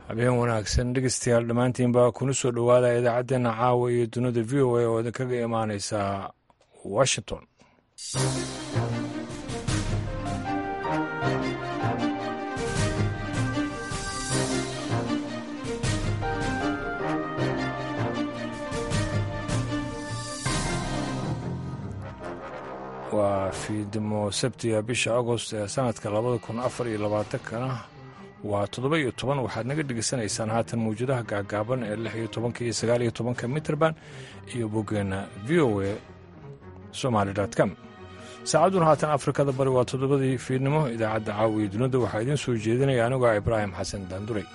habeen wanaagsan dhegeystayaal dhammaantiinba kuna soo dhowaada idaacaddeenna caawa iyo dunida v o a oo idinkaga imaaneysa washington waa fiidimo sabtiga bisha agost ee sanadka labada kun afar iyo labaatankana waa toddoba iyo toban waxaad naga dhegeysanaysaan haatan mawjadaha gaagaaban ee lix iyo tobanka iyo sagaal iyo tobanka mitrband iyo boggeenna v o a somaali com saacadduna haatan afrikada bari waa toddobadii fiidnimo idaacadda caawiya dunida waxaa idiin soo jeedinaya anigoo ibraahim xasan daanduray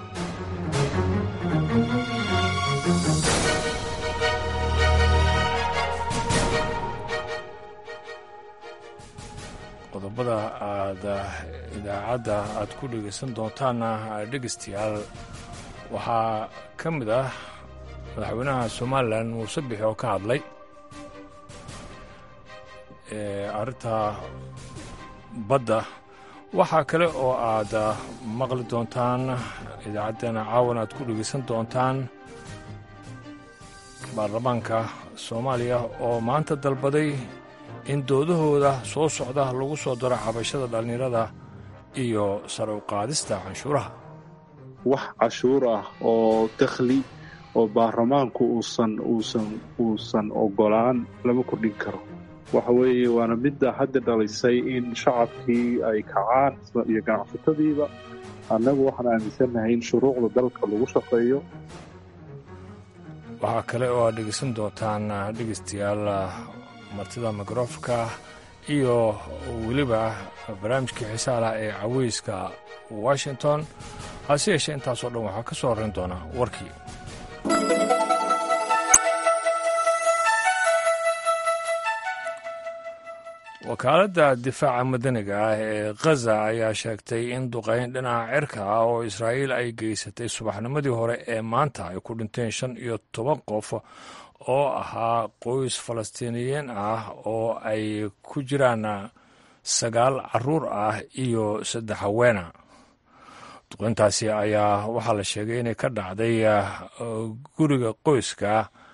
qodobada aad idaacadda aad ku dhegaysan doontaanna dhegeystayaal waxaa ka mid ah madaxweynaha somalilan muuse bixi oo ka hadlay arrinta badda waxaa kale oo aad maqli doontaan idaacaddeenna caawan aad ku dhegaysan doontaan baarlamaanka soomaaliya oo maanta dalbaday in doodahooda soo socda lagu soo daro cabashada dhallinyarada iyo sare u qaadista canshuuraha wax cashuur ah oo dakhli oo baarlamaanku uusan uusan uusan ogolaan lama kordhin karo waxa weeye waana midda hadda dhalisay in shacabkii ay kacaan iyo ganacsatadiiba annagu waxaan aaminsannahay in shuruucda dalka lagu shaqeeyo waxaa kale oo aad dhegeysan doontaan dhegeystayaal martida mikrofka iyo weliba barnaamijkii xiisaalah ee caweyska washington hase yeeshee intaasoo dhan waxaa ka soo horrayn doona warkii wakaaladda difaaca madaniga ah ee khaza ayaa sheegtay in duqayn dhinaca cirka ah oo israa'iil ay geysatay subaxnimadii hore ee maanta ay ku dhinteen shan iyo toban qof oo ahaa qoys falastiiniyiin ah oo ay ku jiraan sagaal caruur ah iyo saddex haweena duqayntaasi ayaa waxaa la sheegay inay ka dhacday guriga qoyska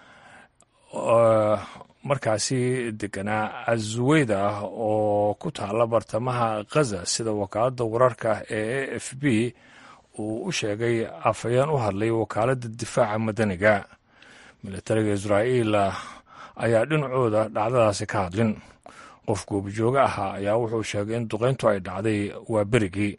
markaasi deganaa azuweyda ah oo ku taalla bartamaha khaza sida wakaaladda wararka ee a f b uu u sheegay afhayeen u hadlay wakaaladda difaaca madaniga militariga israa'iil ayaa dhinacooda dhacdadaasi ka hadlin qof goobjooge ahaa ayaa wuxuu sheegay in duqayntu ay dhacday waa berigii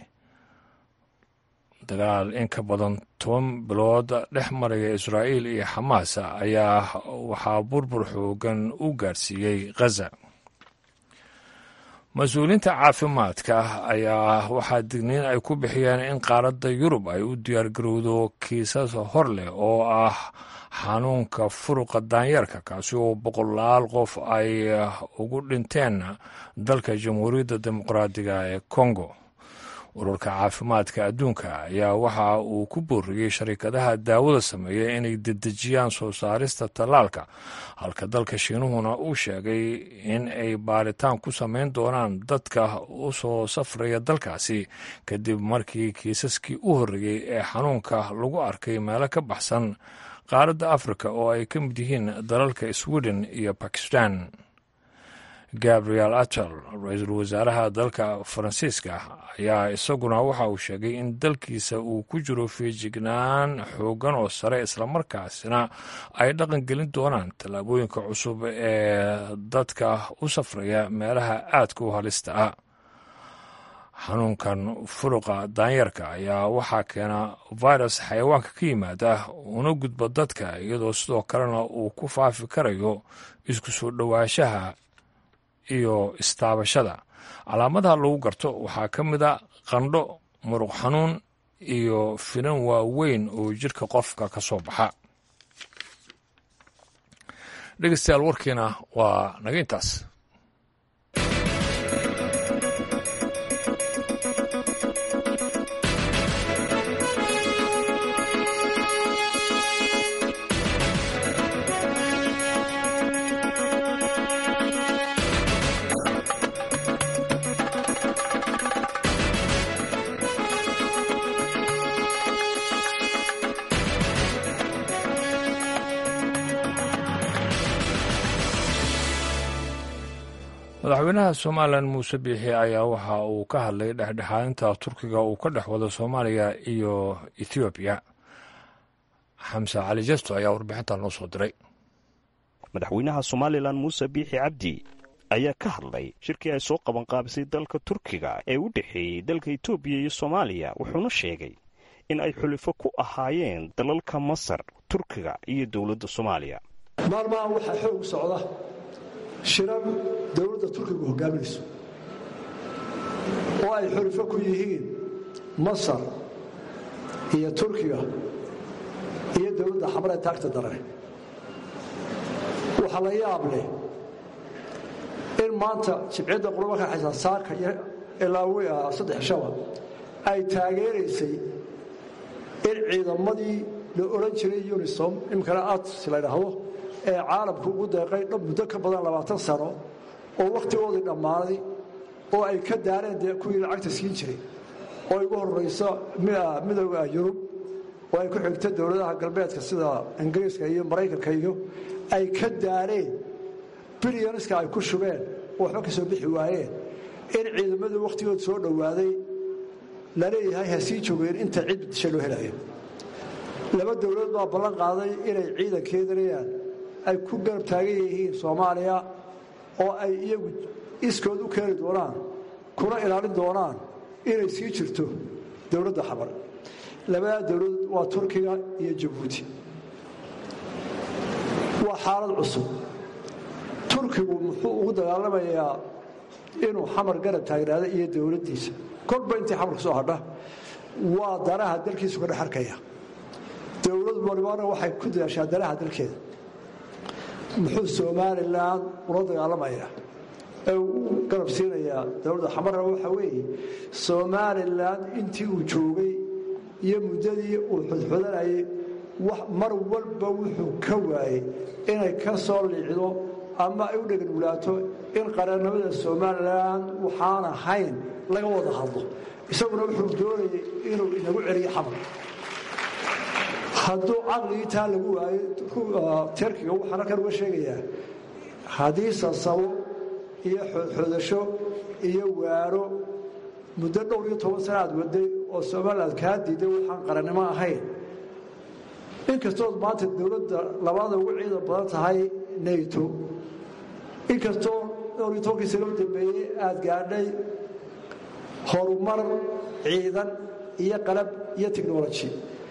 dagaal in ka badan toban bilood dhex maraya israa'iil iyo xamaas ayaa waxaa burbur xoogan u gaarsiiyey khaza mas-uuliyiinta caafimaadka ayaa waxaa digniin ay ku bixiyeen in qaaradda yurub ay u diyaargarowdo kiisas hor leh oo ah xanuunka furuqa daanyeerka kaasi oo boqolaal qof ay ugu dhinteen dalka jamhuuriyadda dimuqraadiga ee kongo ururka caafimaadka adduunka ayaa waxa uu ku booriyey sharikadaha daawada sameeya inay dedejiyaan soo saarista tallaalka halka dalka shiinuhuna uu sheegay in ay baaritaan ku samayn doonaan dadka u soo safraya dalkaasi kadib markii kiisaskii u horreeyey ee xanuunka lagu arkay meelo ka baxsan qaaradda afrika oo ay ka mid yihiin dalalka sweden iyo bakistan gabriel atel ra-iisul wasaaraha dalka faransiiska ayaa isaguna waxa uu sheegay in dalkiisa uu ku jiro feejignaan xooggan oo sare islamarkaasina ay dhaqan gelin doonaan tallaabooyinka cusub ee dadka u safraya meelaha aadka u halista ah xanuunkan furuqa daanyarka ayaa waxaa keena virus xayawaanka ka yimaada una gudba dadka iyadoo sidoo kalena uu ku faafi karayo isku soo dhowaanshaha iyo istaabashada calaamadaha lagu garto waxaa ka mid a qandho muruq xanuun iyo finan waaweyn oo jidhka qofka ka soo baxa dhegeystayaal warkiina waa naga intaas madaxweynaha somalilan muuse biixi ayaa waxa uu ka hadlay dhexdhexaadinta turkiga uu ka dhex wado soomaaliya iyo ethoobiya xamse cali jesto ayaa warbixintan noo soo diray madaxweynaha somalilan muuse biixi cabdi ayaa ka hadlay shirkii ay soo qabanqaabisay dalka turkiga ee u dhexeeyey dalka etoobiya iyo soomaaliya wuxuuna sheegay in ay xulifo ku ahaayeen dalalka masar turkiga iyo dowladda soomaaliya maalmahan waxaa xoog socda shirar dowladda turkigu hogaaminayso oo ay xulifo ku yihiin masar iyo turkiga iyo dowladda xamre taagta darane waxaa la yaab leh in maanta jibciyadda qurba ka xaysan saaka iyo ilaawi ah saddex shaba ay taageeraysay in ciidamadii la odhan jiray unisom imkana ats la ydhaahdo ee caalamku ugu deeqay dhab muddo ka badan labaatan sano oo wakhtigoodii dhammaaday oo ay ka daareen dee kuwii lacagta siin jiray oo igu horrayso midooda yurub oo ay ku xigta dowladaha galbeedka sida ingiriiska iyo maraykanka iyo ay ka daareen bilyaniska ay ku shubeen oo waxba ka soo bixi waayeen in ciidamadii wakhtigood soo dhowaaday la leeyahay ha sii joogeen inta cid disha loo helayo laba dowladood baa ballan qaaday inay ciidankeedanayaan ay ku garab taagan yihiin soomaaliya oo ay iyagu iskood u keeni doonaan kuna ilaalin doonaan inay sii jirto dowladda xabar labadaa dowladood waa turkiga iyo jabuuti waa xaalad cusub turkigu muxuu ugu dagaalamayaa inuu xamar garab taagnaada iyo dowladdiisa kolba intii xamar ka soo hadha waa danaha dalkiisu ka dhex arkaya dowlad walibana waxay ku dadaashaa danaha dalkeeda muxuu somalilan ula dagaalamayaa ee uu garab siinayaa dowladda xamarna waxa weeye somalilan intii uu joogay iyo muddadii uu xudxudanayay mar walba wuxuu ka waayey inay ka soo liicdo ama ay u dheganulaato in qarannimada somalilan waxaan ahayn laga wada hadlo isaguna wuxuu doonayay inuu inagu celiyo xamar hadduu caqligii taa lagu waayo terkiga waxaan halkan uga sheegayaa haddii sasabo iyo xoodxoodasho iyo waaro muddo dhowr iyo toban sana aad waday oo somaliland kaa diiday waxaan qarannimo ahayn inkastood maanta dowladda labaada ugu ciidan badan tahay nato inkastoo dhowr iyo tobankii sano u dambeeyey aad gaadhay horumar ciidan iyo qalab iyo technology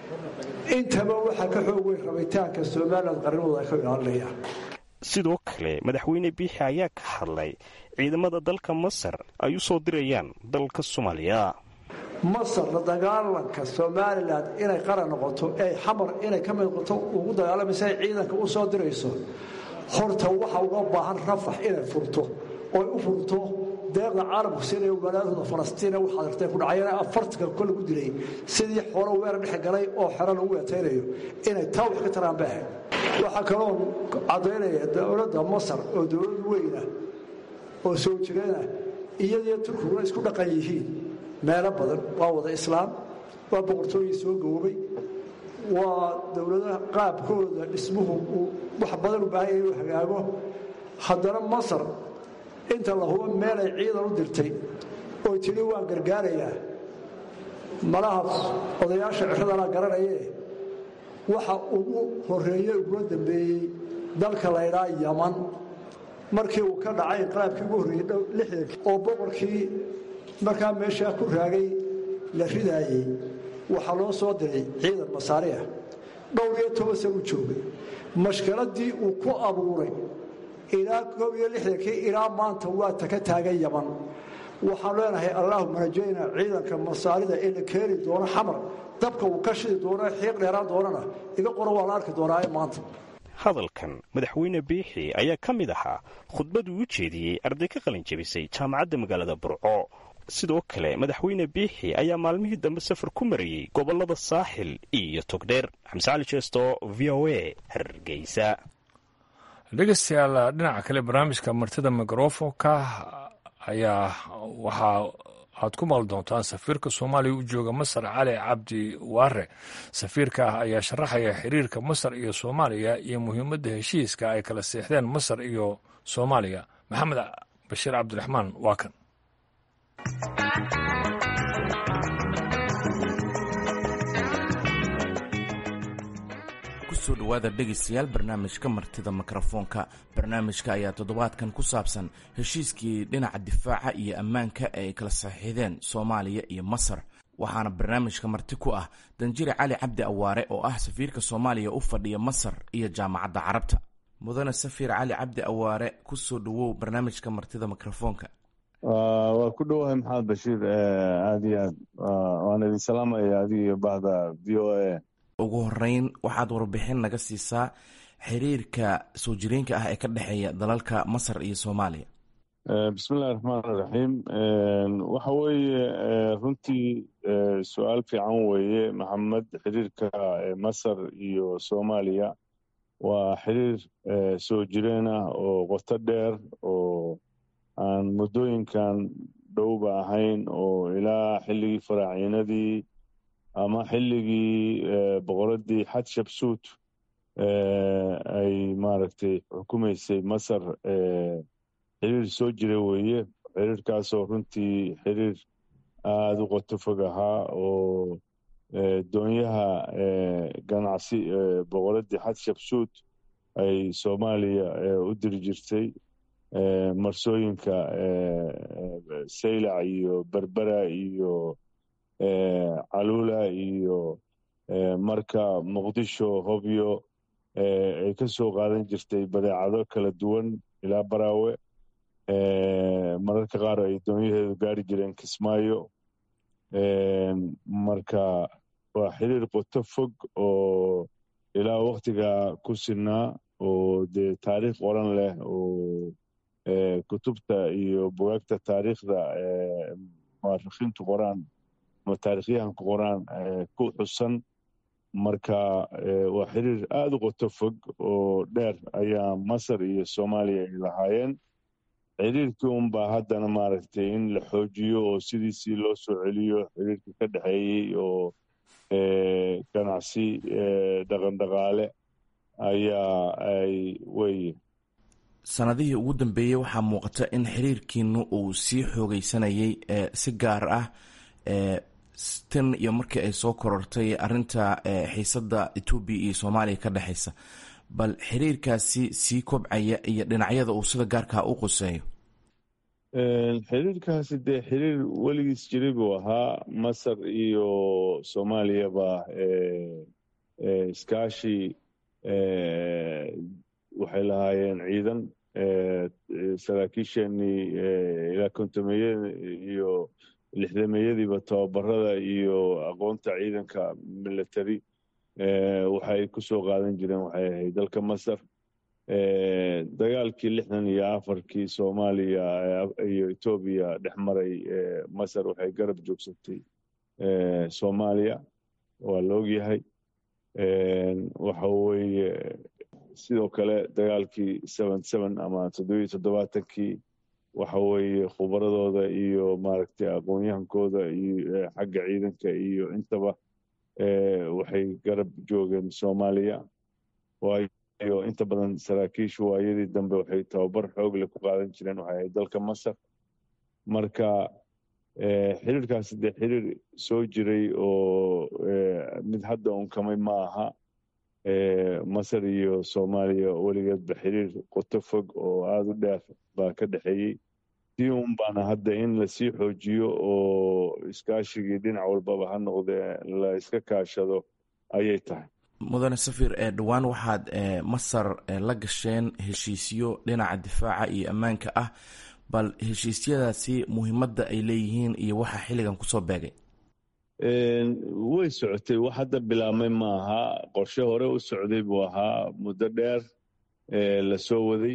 intaba waxaa ka xoog weyn rabitaanka somalilan qarnimooda ay ka ilaalinayaan sidoo kale madaxweyne biixi ayaa ka hadlay ciidamada dalka masar ay u soo dirayaan dalka soomaaliya masar la dagaalanka somalilan inay qaran noqoto ee xamar inay ka mid noqoto ugu dagaalamaysa ay ciidanka u soo dirayso horta waxa uga baahan rafax inay furto ooy u furto deeqda caalamku siinaya walaadooda falastiina waxaad artay ku dhacayana afartanka kol lagu dilay sidii xoolo weer dhex galay oo xero lagu weetaynayo inay taa wax ka taraan baahay waxaa kaloo caddaynaya dowladda masar oo dowlad weyna oo soo jireena iyadiyo turkiguna isku dhaqan yihiin meelo badan waa wada islaam waa boqortooyii soo goobay waa dowladaha qaabkooda dhismuhu uu wax badan u baahan yahay inuu hagaago haddana masar inta la hubo meelay ciidan u dirtay oo tidhi waan gargaarayaa malaha odayaasha ciradana garanayee waxa ugu horreeye ugula dambeeyey dalka laydhaa yaman markii uu ka dhacay inqalaabkii ugu horreeyey lixdankii oo boqorkii markaa meeshaa ku raagay la ridaayey waxaa loo soo diray ciidan masaari ah dhowr iyo toban san u joogay mashkiladii uu ku abuuray ilaa koob iyo lixdankii ilaa maanta waa taka taagan yaman waxaan leenahay allaahuma rajayna ciidanka masaarida ee la keeni doono xamar dabka uu ka shidi doono xiiq dheeraan doonana iga qoro waa la arki doonaa maanta hadalkan madaxweyne biixi ayaa ka mid ahaa khudbaduu u jeediyey arday ka qalin jebisay jaamacadda magaalada burco sidoo kale madaxweyne biixi ayaa maalmihii dambe safar ku marayey gobollada saaxil iyo togdheer xamse cali jeesto v o a hargeysa dhegeystayaal dhinaca kale barnaamijka martida mikrofonka ayaa waxaa aad ku maqli doontaan safiirka soomaaliya u jooga masar cali cabdi waare safiirka ayaa sharaxaya xiriirka masar iyo soomaaliya iyo muhiimadda heshiiska ay kala seexdeen masar iyo soomaaliya maxamed bashiir cabdiraxmaan waa kan kusoo dhowaada dhegaystayaal barnaamijka martida mikrofoonka barnaamijka ayaa toddobaadkan ku saabsan heshiiskii dhinaca difaaca iyo ammaanka ee ay kala saxiixdeen soomaaliya iyo masar waxaana barnaamijka marti ku ah danjire cali cabdi awaare oo ah safiirka soomaaliya u fadhiya masar iyo jaamacadda carabta mudane safiir cali cabdi awaare kusoo dhowow barnaamijka martida mikrofoonka waa ku dhowahay maxamed bashiir aada iyo aad waan idin salaamaya adiga iyo bahda v o a ugu horeyn waxaad warbixin naga siisaa xiriirka soo jireenka ah ee ka dhexeeya dalalka masar iyo soomaaliya bismillahi raxmaan iraxiim waxa weeye runtii su-aal fiican weeye maxamed xiriirka masar iyo soomaaliya waa xiriir soo jireen ah oo qoto dheer oo aan muddooyinkan dhowba ahayn oo ilaa xilligii faraaciinadii ama xilligii boqoradii xadshabsuut ay maaragtay xukumaysay masar xiriir soo jira weeye xiriirkaasoo runtii xiriir aada u qoto fog ahaa oo doonyaha ganacsi boqoradii xadshabsuut ay soomaaliya u diri jirtay marsooyinka saylac iyo berbera iyo calula iyo marka muqdisho hobyo ay ka soo qaadan jirtay badeecado kala duwan ilaa baraawe mararka qaar ay doonyaheedu gaari jireen kismaayo marka waa xiriir qoto fog oo ilaa waktiga ku sinaa oo dee taariikh qoran leh oo kutubta iyo bugaagta taariikhda muarikiintu qoraan ama taarikhyahanku qoraan ku xusan marka waa xiriir aada u qoto fog oo dheer ayaa masar iyo soomaaliya ay lahaayeen xiriirkii unbaa haddana maaragtay in la xoojiyo oo sidiisii loo soo celiyo xiriirkii ka dhexeeyey oo ganacsi dhaqandhaqaale ayaa ay weye sanadihii ugu dambeeyey waxaa muuqata in xiriirkiinu uu sii xoogeysanayay si gaar ah tan iyo markii ay soo korortay arinta xiisada etoobiya iyo soomaaliya ka dhexeysa bal xiriirkaasi sii kobcaya iyo dhinacyada uu sida gaarkaa u quseeyo xiriirkaasi dee xiriir weligiis jiray buu ahaa masar iyo soomaaliyaba iskaashi waxay lahaayeen ciidan saraakiisheenii ilaa kontomeyada iyo lixdameeyadiiba tababarada iyo aqoonta ciidanka military waxay ku soo qaadan jireen waxay ahayd dalka masar dagaalkii lixdan iyo afarkii soomaaliya iyo etoobiya dhex maray masar waxay garab joogsatay soomaaliya waa la ogyahay waxa weeye sidoo kale dagaalkii seven seven ama toddobiyo toddobaatankii waxa weeye khubaradooda iyo maaragtay aqoon-yahankooda iyo xagga ciidanka iyo intaba waxay garab joogeen soomaaliya waayo inta badan saraakiishu waayadii dambe waxay tababar xoogle ku qaadan jireen waxay ahayd dalka masar marka xiriirkaasi dee xiriir soo jiray oo mid hadda unkamay ma aha masar iyo soomaaliya weligeedba xiriir qoto fog oo aada u dheer baa ka dhexeeyey si un baana hadda in lasii xoojiyo oo iskaashigii dhinac walbaba ha noqdee la iska kaashado ayay tahay mudane safir ee dhowaan waxaad masar la gasheen heshiisyo dhinaca difaaca iyo ammaanka ah bal heshiisyadaasi muhiimadda ay leeyihiin iyo waxa xilligan kusoo beegay way socotay wax hadda bilaabmay ma aha qorshe hore u socday buu ahaa muddo dheer la soo waday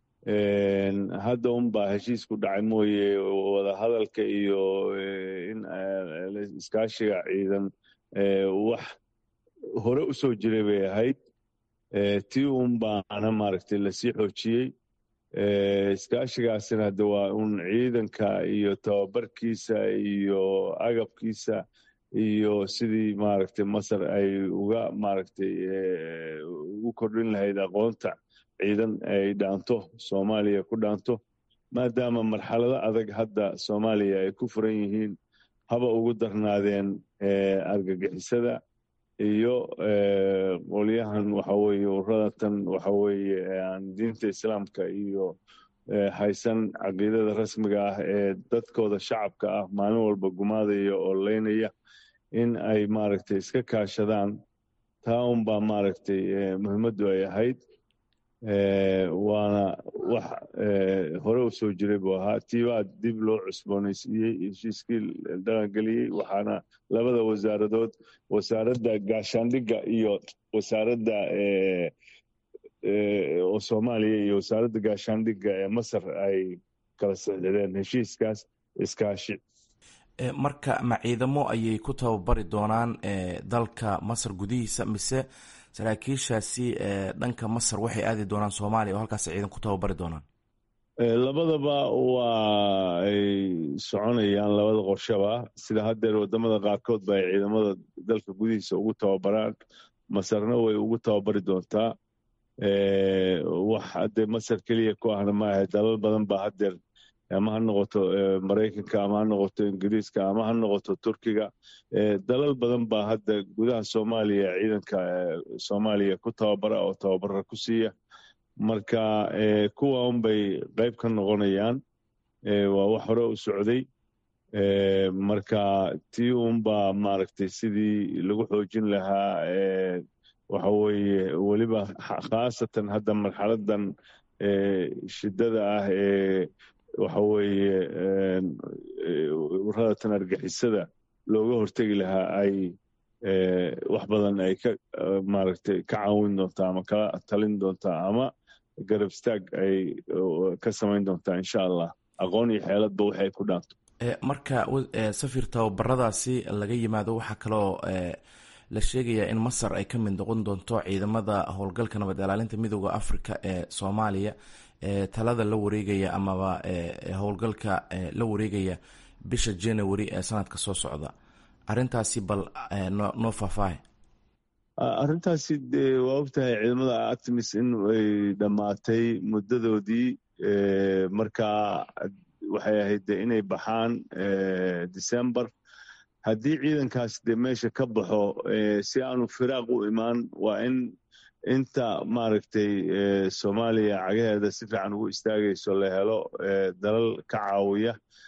hadda unbaa heshiisku dhacay mooye wadahadalka iyo in iskaashiga ciidan wax hore u soo jiray bay ahayd tii un baana maaragtay lasii xoojiyey iskaashigaasina hadda waa un ciidanka iyo tababarkiisa iyo agabkiisa iyo sidii maaragtay masar ay uga maaragtay ugu kordhin lahayd aqoonta ciidan ay dhaanto soomaaliya ku dhaanto maadaama marxalado adag hadda soomaaliya ay ku furan yihiin haba ugu darnaadeen argagixisada iyo qolyahan waxaweye uradatan waxaweye aan diinta islaamka iyo haysan caqiidada rasmiga ah ee dadkooda shacabka ah maalin walba gumaadaya oo leynaya in ay maaragtay iska kaashadaan taa unbaa maaragtay muhiimaddu ay ahayd waana wax hore u soo jiray buu ahaa tiibaa dib loo cusboonaysiiyey heshiiskii dhaqangeliyey waxaana labada wasaaradood wasaaradda gaashaandhigga iyo wasaaradda oo soomaaliya iyo wasaaradda gaashaandhigga ee masar ay kala sixdeen heshiiskaas iskaashi marka ma ciidamo ayay ku tababari doonaan dalka masar gudihiisa mise saraakiishaasi dhanka masar waxay aadi doonaan soomaaliya oo halkaas ciidan ku tababari doonaan labadaba waa ay soconayaan labada qorshaba sida haddeer wadamada qaarkood ba ay ciidamada dalka gudihiisa ugu tababaraan masarna way ugu tababari doontaa wax haddee masar keliya ku ahna maaha dalal badan ba haddeer ama ha noqoto maraykanka ama ha noqoto ingiriiska ama ha noqoto turkiga dalal badan baa hadda gudaha soomaaliya ciidanka soomaaliya ku tababara oo tababara ku siiya marka kuwa unbay qayb ka noqonayaan waa wax hore u socday marka tii unbaa maaragtay sidii lagu xoojin lahaa waxa weeye weliba khaasatan hadda marxaladan shiddada ah ee waxa weeye uradatan argixisada looga hortegi lahaa ay wax badan ay ka maaragtay ka caawin doontaa ama kala talin doontaa ama garab istaag ay ka samayn doontaa insha allah aqoon iyo xeeladba waxay ku dhaanto marka safir tababaradaasi laga yimaado waxaa kaloo la sheegayaa in masar ay ka mid noqon doonto ciidamada howlgalka nabad ilaalinta midooda africa ee soomaaliya ee talada la wareegaya amaba howlgalka la wareegaya bisha january ee sanadka soo socda arintaasi bal noo faahfaahay arrintaasi de waa ogtahay ciidamada artemis in ay dhammaatay muddadoodii markaa waxay ahayd de inay baxaan december haddii ciidankaas de meesha ka baxo si aanu firaaq u imaan waa in inta maaragtay soomaaliya cagaheeda si fiican ugu istaagayso la helo dalal ka caawiya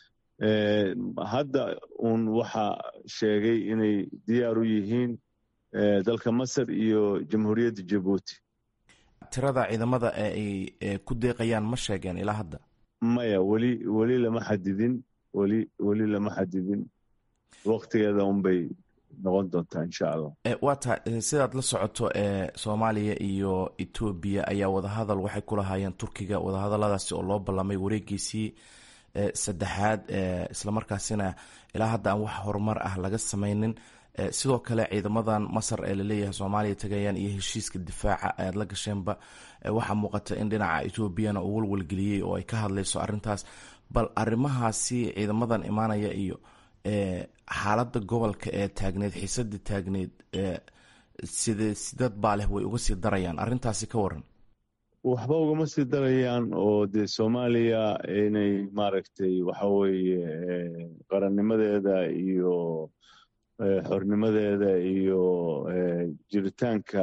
hadda uun waxa sheegay inay diyaar u yihiin dalka masar iyo jamhuuriyadda jabuuti tirada ciidamada ee ay ku deeqayaan ma sheegeen ilaa hadda maya weli weli lama xadidin weli weli lama xadidin waktigeeda unbay noqon doontaa insha allah waa tahay sidaad la socoto ee soomaaliya iyo etoobiya ayaa wadahadal waxay ku lahaayeen turkiga wadahadaladaasi oo loo ballamay wareegiisii saddexaad islamarkaasina ilaa hadda aan wax horumar ah laga sameynin sidoo kale ciidamadan masar ee laleeyahay soomaaliya tagayaan iyo heshiiska difaaca ayaad la gasheenba waxaa muuqata in dhinaca etoobiyana uu walwalgeliyey oo ay ka hadlayso arintaas bal arimahaasi ciidamadan imaanaya iyo xaaladda gobolka ee taagneed xiisadii taagneed side sidad baa leh way uga sii darayaan arrintaasi ka waran waxba ugama sii darayaan oo dee soomaaliya inay maaragtay waxa weeye qarannimadeeda iyo xornimadeeda iyo jiritaanka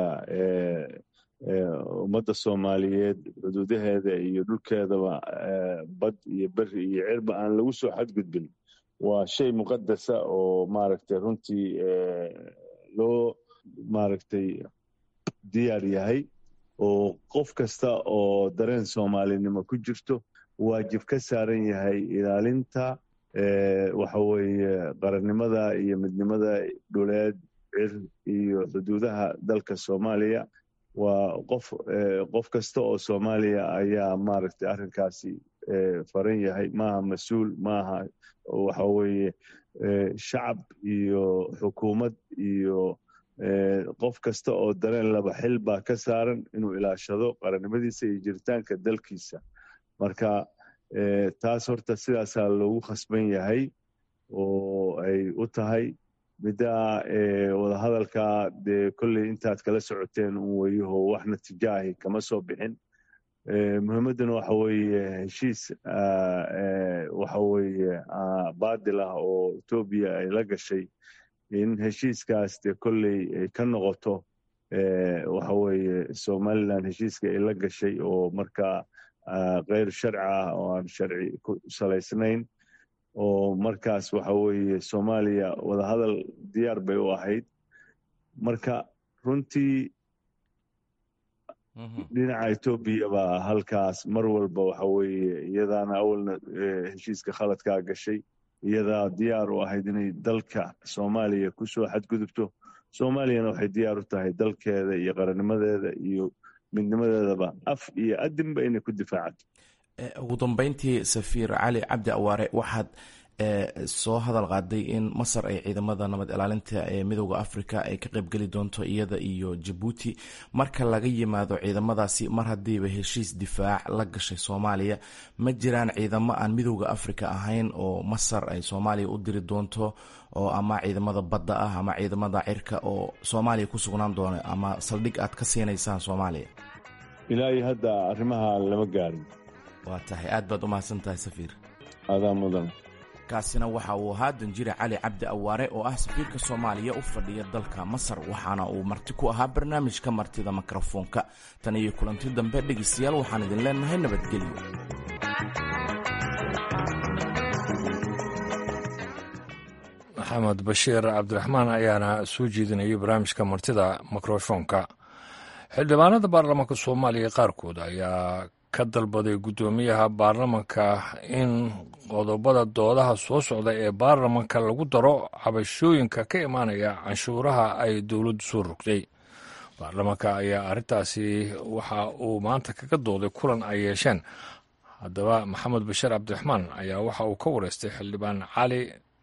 ummadda soomaaliyeed xuduudaheeda iyo dhulkeedaba bad iyo beri iyo cirba aan lagu soo xadgudbin waa shay muqadasa oo maaragtay runtii loo maaragtay diyaar yahay oo qof kasta oo dareen soomaalinimo ku jirto waajib ka saaran yahay ilaalinta waxa weeye qarannimada iyo midnimada dhuleed cir iyo xuduudaha dalka soomaaliya waa qof qof kasta oo soomaaliya ayaa maaragtay arrinkaasi faran yahay maaha mas-uul maaha waxa weeye shacab iyo xukuumad iyo qof kasta oo dareen laba xil baa ka saaran inuu ilaashado qarannimadiisa iyo jiritaanka dalkiisa marka taas horta sidaasaa loogu khasban yahay oo ay u tahay middaa wadahadalka dee kolley intaad kala socoteen un weyaho wax natijaahi kama soo bixin muhiimadduna waxa weeye heshiis waxa weeye baadil ah oo etoobiya ay la gashay in heshiiskaas dee kolley ay ka noqoto waxa weeye somalilan heshiiska ay la gashay oo markaa keyr sharci ah oo aan sharci ku salaysnayn oo markaas waxa weeye soomaaliya wadahadal diyaar bay u ahayd marka runtii dhinaca etoobiya baa halkaas mar walba waxa weeye iyadaana awalna heshiiska khaladkaa gashay iyadaa diyaar u ahayd inay dalka soomaaliya kusoo xadgudubto soomaaliyana waxay diyaar u tahay dalkeeda iyo qarannimadeeda iyo midnimadeedaba af iyo adinba inay ku difaacato ugu dambeyntii safiir cali cabdi awaare waxaad soo hadal qaaday in masar ay ciidamada nabad ilaalinta ee midooda africa ay ka qaybgeli doonto iyada iyo jabuuti marka laga yimaado ciidamadaasi mar haddiiba heshiis difaac la gashay soomaaliya ma jiraan ciidamo aan midooda africa ahayn oo masar ay soomaaliya u diri doonto oo ama ciidamada badda ah ama ciidamada cirka oo soomaaliya ku sugnaan doona ama saldhig aad ka siinaysaan soomaaliya ilaa iyo hadda arrimaha lama gaarin waa tahay aad baad u mahadsan tahay safiir adaa mudan kaasina waxa uu ahaa danjire cali cabdi awaare oo ah safiirka soomaaliya u fadhiya dalka masar waxaana uu marti ku ahaa barnaamijka martida mikrofoonka tan iyo kulanti dambe dhegaystayaal waxaan idin leenahay nabadgelyo maxamed bashiir cabdiraxmaan ayaana soo jeedinayay barnaamijka martida mikrofoonka xildhibaanada baarlamaanka soomaaliya qaarkood ayaa ka dalbaday guddoomiyaha baarlamanka in qodobada doodaha soo socda ee baarlamanka lagu daro cabashooyinka ka imaanaya canshuuraha ay dowladdu soo rogtay baarlamanka ayaa arrintaasi waxa uu maanta kaga dooday kulan ay yeesheen haddaba maxamed bashiir cabdiraxmaan ayaa waxa uu ka wareystay xildhibaan cali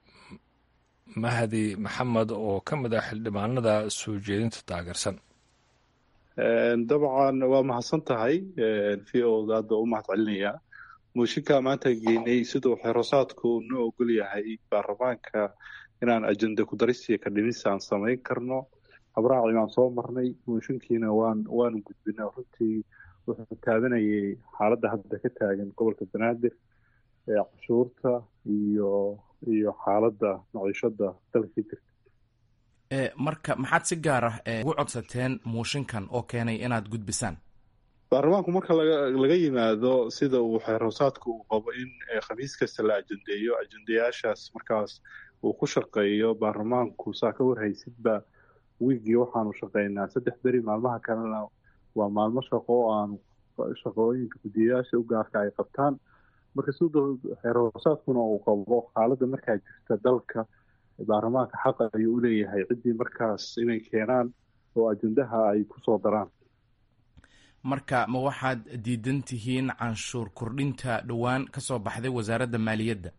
mahdi maxamed oo ka mid ah xildhibaanada soo jeedinta taageersan dabcan waa mahadsan tahay v o da hadda u mahad celinayaa mooshinka maanta geynay siduu xerosaadku noo ogol yahay baarlamaanka inaan ajenda kudarisiya ka dhimis aan samayn karno habraaci baan soo marnay mooshinkiina waan waanu gudbina runtii wuxuu taabanayay xaaladda hadda ka taagan gobolka banaadir ee cashuurta iyo iyo xaaladda maciishada dalka jirta marka maxaad si gaar ah ugu codsateen muushinkan oo keenay inaad gudbisaan baarlamaanku marka laga laga yimaado sida uu xeerhoosaadku uu qabo in khamiis kasta la ajendeeyo ajendayaashaas markaas uu ku shaqeeyo baarlamaanku saa ka warhaysidba wiigii waxaanu shaqeynaa saddex beri maalmaha kalena waa maalmo shaqo oo aanu shaqooyinka guddiyayaasha u gaarka ay qabtaan marka sida xeerhoosaadkuna uu qabo xaaladda markaa jirta dalka baarlamaanka xaqa ayuu u leeyahay ciddii markaas inay keenaan oo ajendaha ay ku soo daraan marka ma waxaad diidan tihiin canshuur kordhinta dhowaan ka soo baxday wasaaradda maaliyadda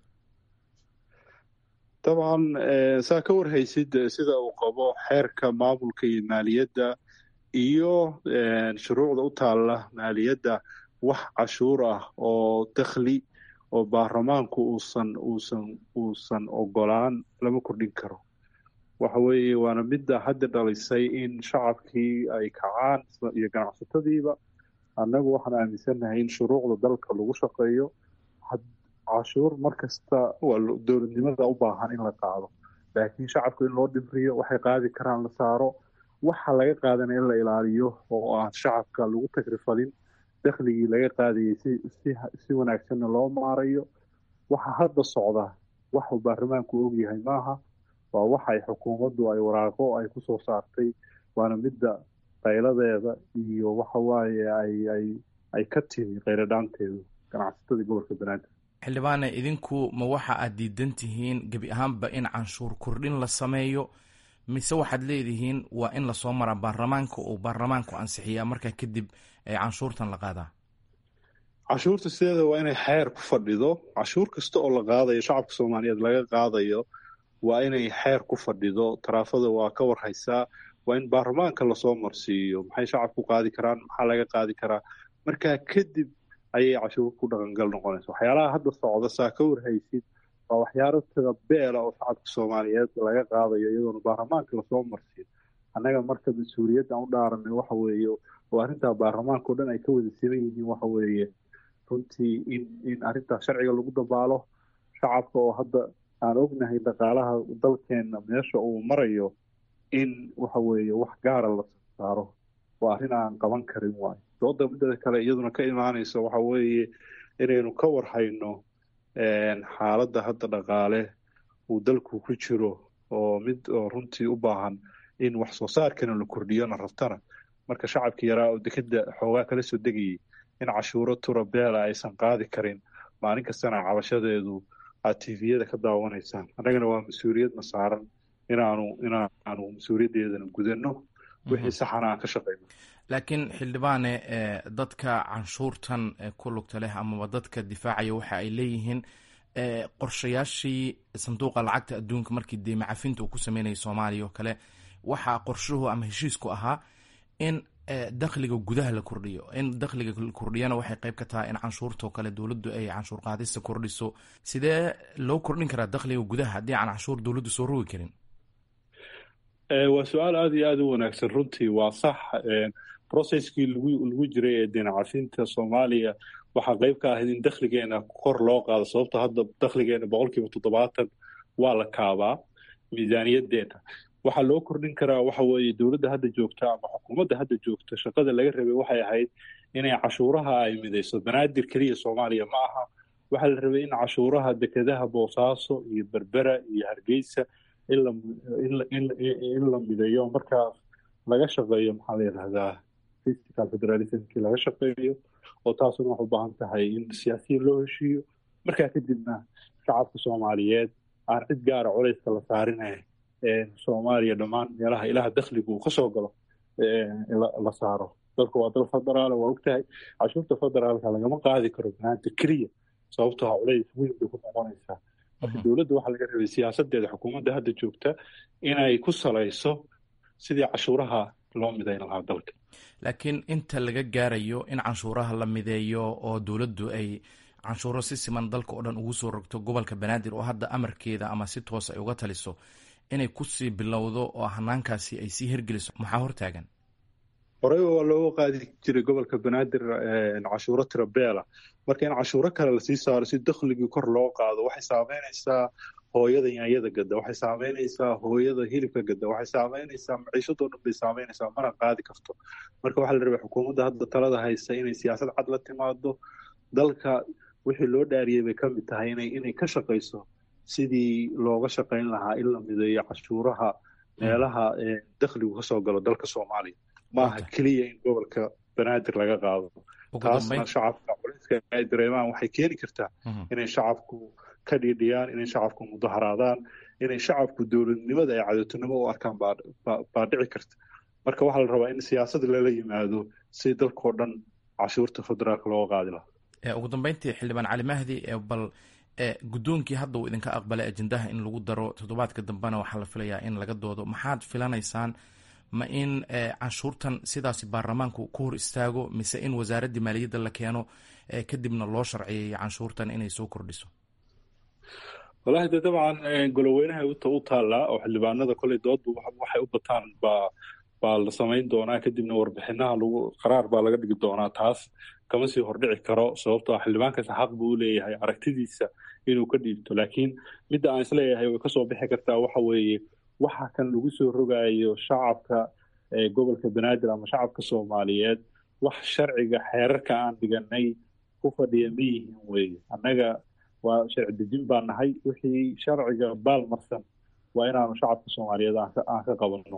dabcan saa ka warhaysid sida uu qabo xeerka maamulka iyo maaliyadda iyo shuruucda u taalla maaliyadda wax cashuur ah oo dakhli oo baarlamaanku uusan uusan uusan ogolaan lama kordhin karo waxa weeye waana midda hadda dhalisay in shacabkii ay kacaan iyo ganacsatadiiba annagu waxaan aaminsannahay in shuruucda dalka lagu shaqeeyo cashuur mar kasta waa dowladnimada u baahan in la qaado laakiin shacabku in loo dhimriyo waxay qaadi karaan la saaro waxa laga qaadanaya in la ilaaliyo oo aan shacabka lagu tagrifalin dakhligii laga qaadayay si si si wanaagsanna loo maarayo waxa hadda socda waxuu baarlamaanku ogyahay maaha waa waxa ay xukuumaddu ay waraaqo ay ku soo saartay waana midda qayladeeda iyo waxa waaye ay ay ay ka timi qayladhaanteedu ganacsatada gobolka banaadir xildhibaane idinku ma waxa aad diidan tihiin gebi ahaanba in canshuur kordhin la sameeyo mise waxaad leedihiin waa in lasoo maraa baarlamaanka oo baarlamaanku ansixiyaa markaa kadib ee canshuurtan la qaadaa cashuurta sideeda waa inay xeer ku fadhido cashuur kasta oo la qaadayo shacabka soomaaliyeed laga qaadayo waa inay xeer ku fadhido taraafada waa ka warhaysaa waa in baarlamaanka lasoo marsiiyo maxay shacabku qaadi karaan maxaa laga qaadi karaa markaa kadib ayay cashuur ku dhaqangal noqonaysa waxyaalaha hadda socda saa ka warhaysid waa waxyaalo tada beela oo shacabka soomaaliyeed laga qaadayo iyadoona baarlamaanka lasoo marsiyo annaga marka mas-uuliyadda aan u dhaaranay waxa weeye oo arrintaa baarlamaanka o dhan ay ka wada siman yihiin waxa weeye runtii in in arrintaa sharciga lagu dabaalo shacabka oo hadda aan ognahay dhaqaalaha dalkeena meesha uu marayo in waxa weeye wax gaara la saaro waa arrin aan qaban karin waayo dooda midada kale iyaduna ka imaanaysa waxa weeye inaynu ka warhayno xaaladda hadda dhaqaale uu dalku ku jiro oo mid oo runtii u baahan in wax soo saarkana la kordhiyona rabtana marka shacabkii yaraa oo dekeda xoogaa kala soo degayay in cashuuro tura beela aysan qaadi karin maalin kastana cabashadeedu aad tviyada ka daawanaysaan annagana waa mas-uuliyadna saaran inaanu inaanu mas-uuliyaddeedana gudanno wixii saxana aan ka shaqayno laakiin xildhibaane dadka canshuurtan ku lugta leh amaba dadka difaacaya waxa ay leeyihiin qorshayaashii sanduuqa lacagta adduunka markii deyma cafinta uu ku sameynayay soomaaliya oo kale waxaa qorshuhu ama heshiisku ahaa in dakhliga gudaha la kordhiyo in dakhliga la kordhiyana waxay qayb ka tahay in canshuurtao kale dowladdu ay canshuur qaadista kordhiso sidee loo kordhin karaa dakhliga gudaha haddii aan canshuur dowladdu soo rogi karin waa su-aal aada iyo aada u wanaagsan runtii waa sax processkii lagu lagu jiray ee deena cafinta soomaaliya waxaa qayb ka ahayd in dakhligeena kor loo qaado sababto hadda dakhligeena boqol kiiba toddobaatan waa la kaabaa miisaaniyaddeena waxaa loo kordhin karaa waxa weeye dowladda hadda joogta ama xukuumadda hadda joogta shaqada laga rabay waxay ahayd inay cashuuraha ay midayso banaadir keliya soomaaliya ma aha waxaa la rabay in cashuuraha dekedaha boosaaso iyo berbera iyo hargeysa in la mideeyo markaas laga shaqeeyo maxaa la yidhahdaa fiscal federalismkii laga shaqeeyo oo taasuna waxay u baahan tahay in siyaasiyiin loo heshiiyo markaa kadibna shacabka soomaaliyeed aan cid gaara culayska la saarine soomaaliya dhammaan meelaha ilaha dakhligu uu kasoo galo la saaro dalka waa dal federaal waa ogtahay cashuurta federaalka lagama qaadi karo banaanta keliya sababtoo ha culays weyn bay ku noqonaysaa marka dowladda waxaa laga rabay siyaasadeeda xukuumadda hadda joogta inay ku salayso sidii cashuuraha loo midayn lahaa dalka laakiin inta laga gaarayo in canshuuraha la mideeyo oo dowladdu ay canshuuro si siman dalka oo dhan ugu soo rogto gobolka banaadir oo hadda amarkeeda ama si toos ay uga taliso inay kusii bilowdo oo hanaankaasi ay sii hergeliso maxaa hortaagan horeyba waa looga qaadi jiray gobolka banaadir cashuuro tirabeela marka in cashuuro kale lasii saaro si dakhligii kor loo qaado waxay saameynaysaa hooyada yaanyada gada waxay saameynaysaa hooyada hilibka gada waxay saameynaysaa maciishadoo dhan bay saameynaysaa mana qaadi karto marka waxaa la rabay xukuumadda hadda talada haysa inay siyaasad cad la timaado dalka wixii loo dhaariyey bay ka mid tahay inay ka shaqayso sidii looga shaqayn lahaa in la mideeyo cashuuraha meelaha dakhligu kasoo galo dalka soomaaliya maaha keliya in gobolka banaadir laga qaado taasna shacabka culayska ay dareemaan waxay keeni kartaa inay shacabku ka dhiidhiyaan inay shacabku mudaharaadaan inay shacabku dowladnimada ay cadowtinimo u arkaan baa dhici karta marka waxaa la rabaa in siyaasad lala yimaado si dalkao dhan cashuurta federaalka looga qaadi lahaa ugu dambeyntii xildhibaan cali mahdi bal guddoonkii hadda uu idinka aqbalay ajendaha in lagu daro toddobaadka dambena waxaa la filayaa in laga doodo maxaad filanaysaan ma in canshuurtan sidaasi baarlamaanku ku hor istaago mise in wasaaraddii maaliyadda la keeno kadibna loo sharciyeeyo canshuurtan inay soo kordhiso walahi de dabcan goloweynaha u taallaa oo xildhibaanada koley doodba waxay u bataan baa baa la samayn doonaa kadibna warbixinaha lagu qaraar baa laga dhigi doonaa taas kama sii hordhici karo sababtoo xildhibaankaasi xaq buu u leeyahay aragtidiisa inuu ka dhiibto laakiin midda aan isleeyahay way kasoo bixi kartaa waxa weeye waxa kan lagu soo rogaayo shacabka gobolka banaadir ama shacabka soomaaliyeed wax sharciga xeerarka aan dhiganay ku fadhiya ma yihiin weeye annaga waa sharci dejin baa nahay wixii sharciga baal marsan waa inaanu shacabka soomaaliyeed aan ka qabanno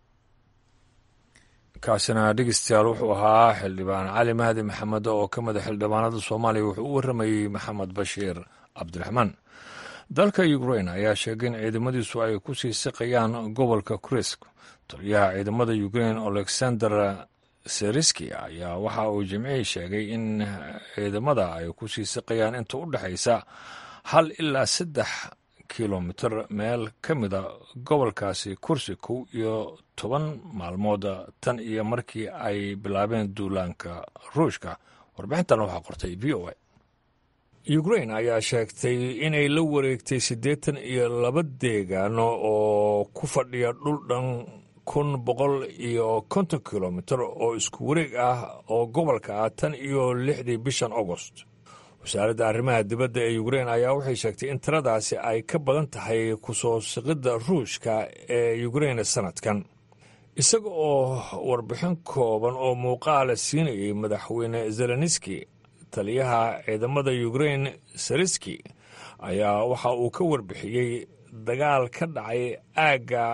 kaasina dhegeystayaal wuxuu ahaa xildhibaan cali mahdi maxamed oo ka mida xildhibaanada soomaaliya wuxuu u warramayey maxamed bashiir cabdiraxmaan dalka ukrain ayaa sheegay in ciidamadiisu ay ku sii siqayaan gobolka kurisk taliyaha ciidamada ukrain alexander seriski ayaa waxa uu jimcihii sheegay in ciidamada ay ku sii siqayaan inta u dhexaysa hal ilaa saddex kilomitir meel ka mida gobolkaasi kursi kow iyo toban maalmood tan iyo markii ay bilaabeen duulaanka ruushka warbixintan waxaa qortay v o a ukrain ayaa sheegtay inay la wareegtay siddeetan iyo laba deegaano oo ku fadhiya dhul dhan kun boqol iyo konton kilomitir oo isku wareeg ah oo gobolka ah tan iyo lixdii bishan agost wasaaradda arrimaha dibadda ee ukrein ayaa waxay sheegtay in tiradaasi ay ka badan tahay ku soo siqidda ruushka ee ukrein sanadkan isaga oo warbixin kooban oo muuqaala siinayay madaxweyne zelenski taliyaha ciidamada ukrein sariski ayaa waxa uu ka warbixiyey dagaal ka dhacay aagga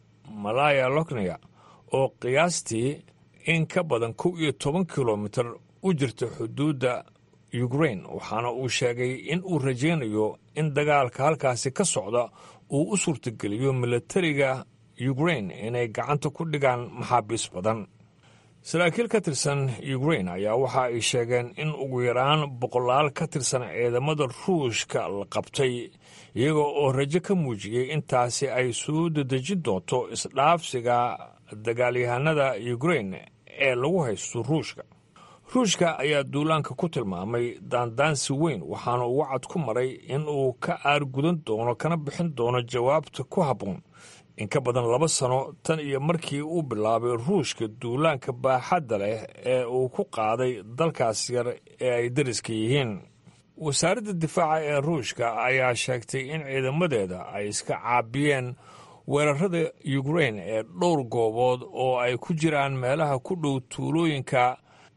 malaya lokniya oo qiyaastii in ka badan kow iyo toban kilomitir u jirta xuduudda ukrein waxaana uu sheegay in uu rajaynayo in dagaalka halkaasi ka socda uu u suurtageliyo milatariga ukrein inay gacanta ku dhigaan maxaabiis badan saraakiil ka tirsan ukrein ayaa waxa ay sheegeen in ugu yaraan boqolaal ka tirsan ciidamada ruushka la qabtay iyaga oo rajo ka muujiyey intaasi ay soo dedejin doonto isdhaafsiga dagaalyahanada ukrein ee lagu haysto ruushka ruushka ayaa duulaanka ku tilmaamay daandaansi weyn waxaana uu wacad ku maray in uu ka aargudan doono kana bixin doono jawaabta ku habboon in ka badan laba sano tan iyo markii uu bilaabay ruushka duulaanka baaxadda leh ee uu ku qaaday dalkaas yar ee ay dariska yihiin wasaaradda difaaca ee ruushka ayaa sheegtay in ciidamadeeda ay iska caabiyeen weerarada ukrein ee dhowr goobood oo ay ku jiraan meelaha ku dhow tuulooyinka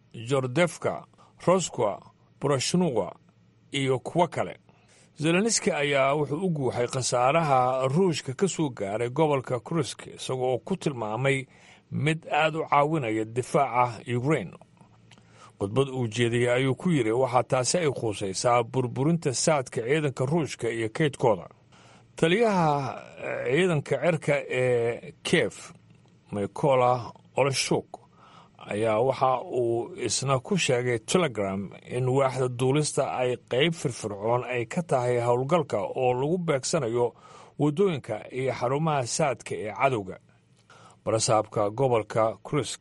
jordefka roskwa borashnuwa iyo kuwo kale zelenski ayaa wuxuu u guuxay khasaaraha ruushka ka soo gaaray gobolka krusk isagoo oo ku tilmaamay mid aad u caawinaya difaaca ukrein khudbad uu jeediyey ayuu ku yidhi waxaa taasi ay khuusaysaa burburinta saadka ciidanka ruushka iyo kaydkooda taliyaha ciidanka cerka ee kiev mikola oleshuk ayaa waxa uu isna ku sheegay telegram in waaxda duulista ay qayb firfircoon ay ka tahay howlgalka oo lagu beegsanayo waddooyinka iyo xarumaha saadka ee cadowga barasaabka gobolka krusk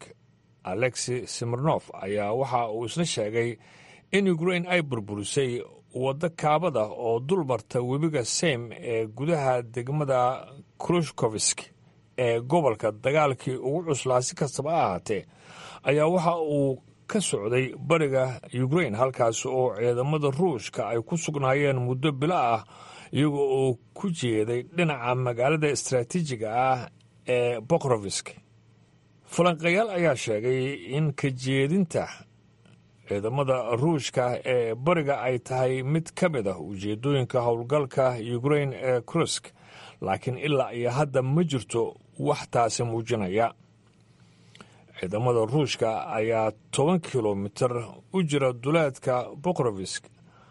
alexi simirnof ayaa waxa uu isna sheegay in ukrein ay burburisay waddo kaabada oo dul marta webiga seym ee gudaha degmada krushkovisk ee gobolka dagaalkii ugu cuslaa si kastaba ha ahaatee ayaa waxa uu ka socday bariga ukrein halkaas oo ciidamada ruushka ay ku sugnaayeen muddo bilo ah iyaga oo ku jeeday dhinaca magaalada istaraatiijiga ah ee bokrovisk falanqayaal ayaa sheegay in ka jeedinta ciidamada ruushka ee bariga ay tahay mid ka mid ah ujeedooyinka howlgalka ukrein ee krusk laakiin ilaa iyo hadda ma jirto wax taasi muujinaya ciidamada ruushka ayaa toban kilomitir u jira duleedka bokrovisk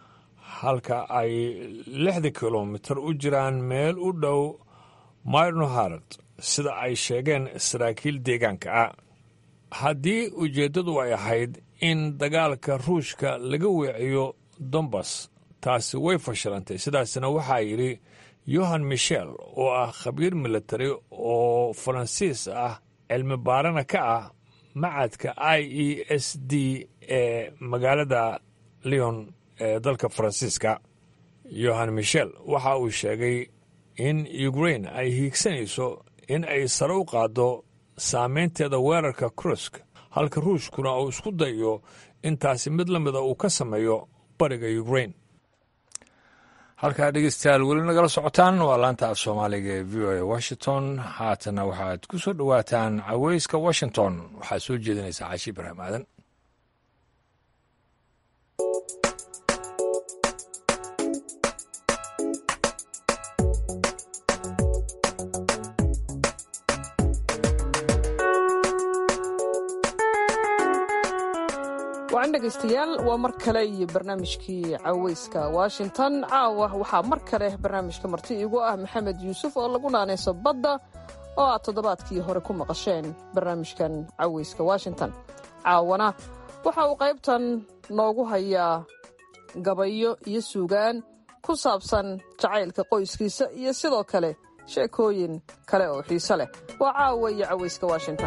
halka ay lixda kilomitir u jiraan meel u dhow myrnoharad sida ay sheegeen saraakiil deegaanka ah haddii ujeeddadu ay ahayd in dagaalka ruushka laga weeciyo dombas taasi way fashilantay sidaasna waxaa yidhi yohan michel oo ah khabiir militari oo faransiis ah cilmi baarana ka ah macadka i e s d ee magaalada leon ee dalka faransiiska yohan michel waxa uu sheegay in ukrain ay hiigsanayso in ay sare u qaaddo saameynteeda weerarka krusk halka ruushkuna uu isku dayo intaasi mid la mida uu ka sameeyo bariga ukrain halkaa dhegeystayaal weli nagala socotaan waa laanta af soomaaliga ee v o a washington haatana waxaad ku soo dhowaataan caweyska washington waxaad soo jeedinaysaa caashi ibraahim aadan wacan dhegaystayaal waa mar kale iyo barnaamijkii caweyska washington caawa waxaa mar kale barnaamijka marti iigu ah maxamed yuusuf oo lagu naanayso badda oo aad toddobaadkii hore ku maqasheen barnaamijkan caweyska washington caawana waxa uu qaybtan noogu hayaa gabayo iyo suugaan ku saabsan jacaylka qoyskiisa iyo sidoo kale sheekooyin kale oo xiise leh waa caawa iyo caweyska washington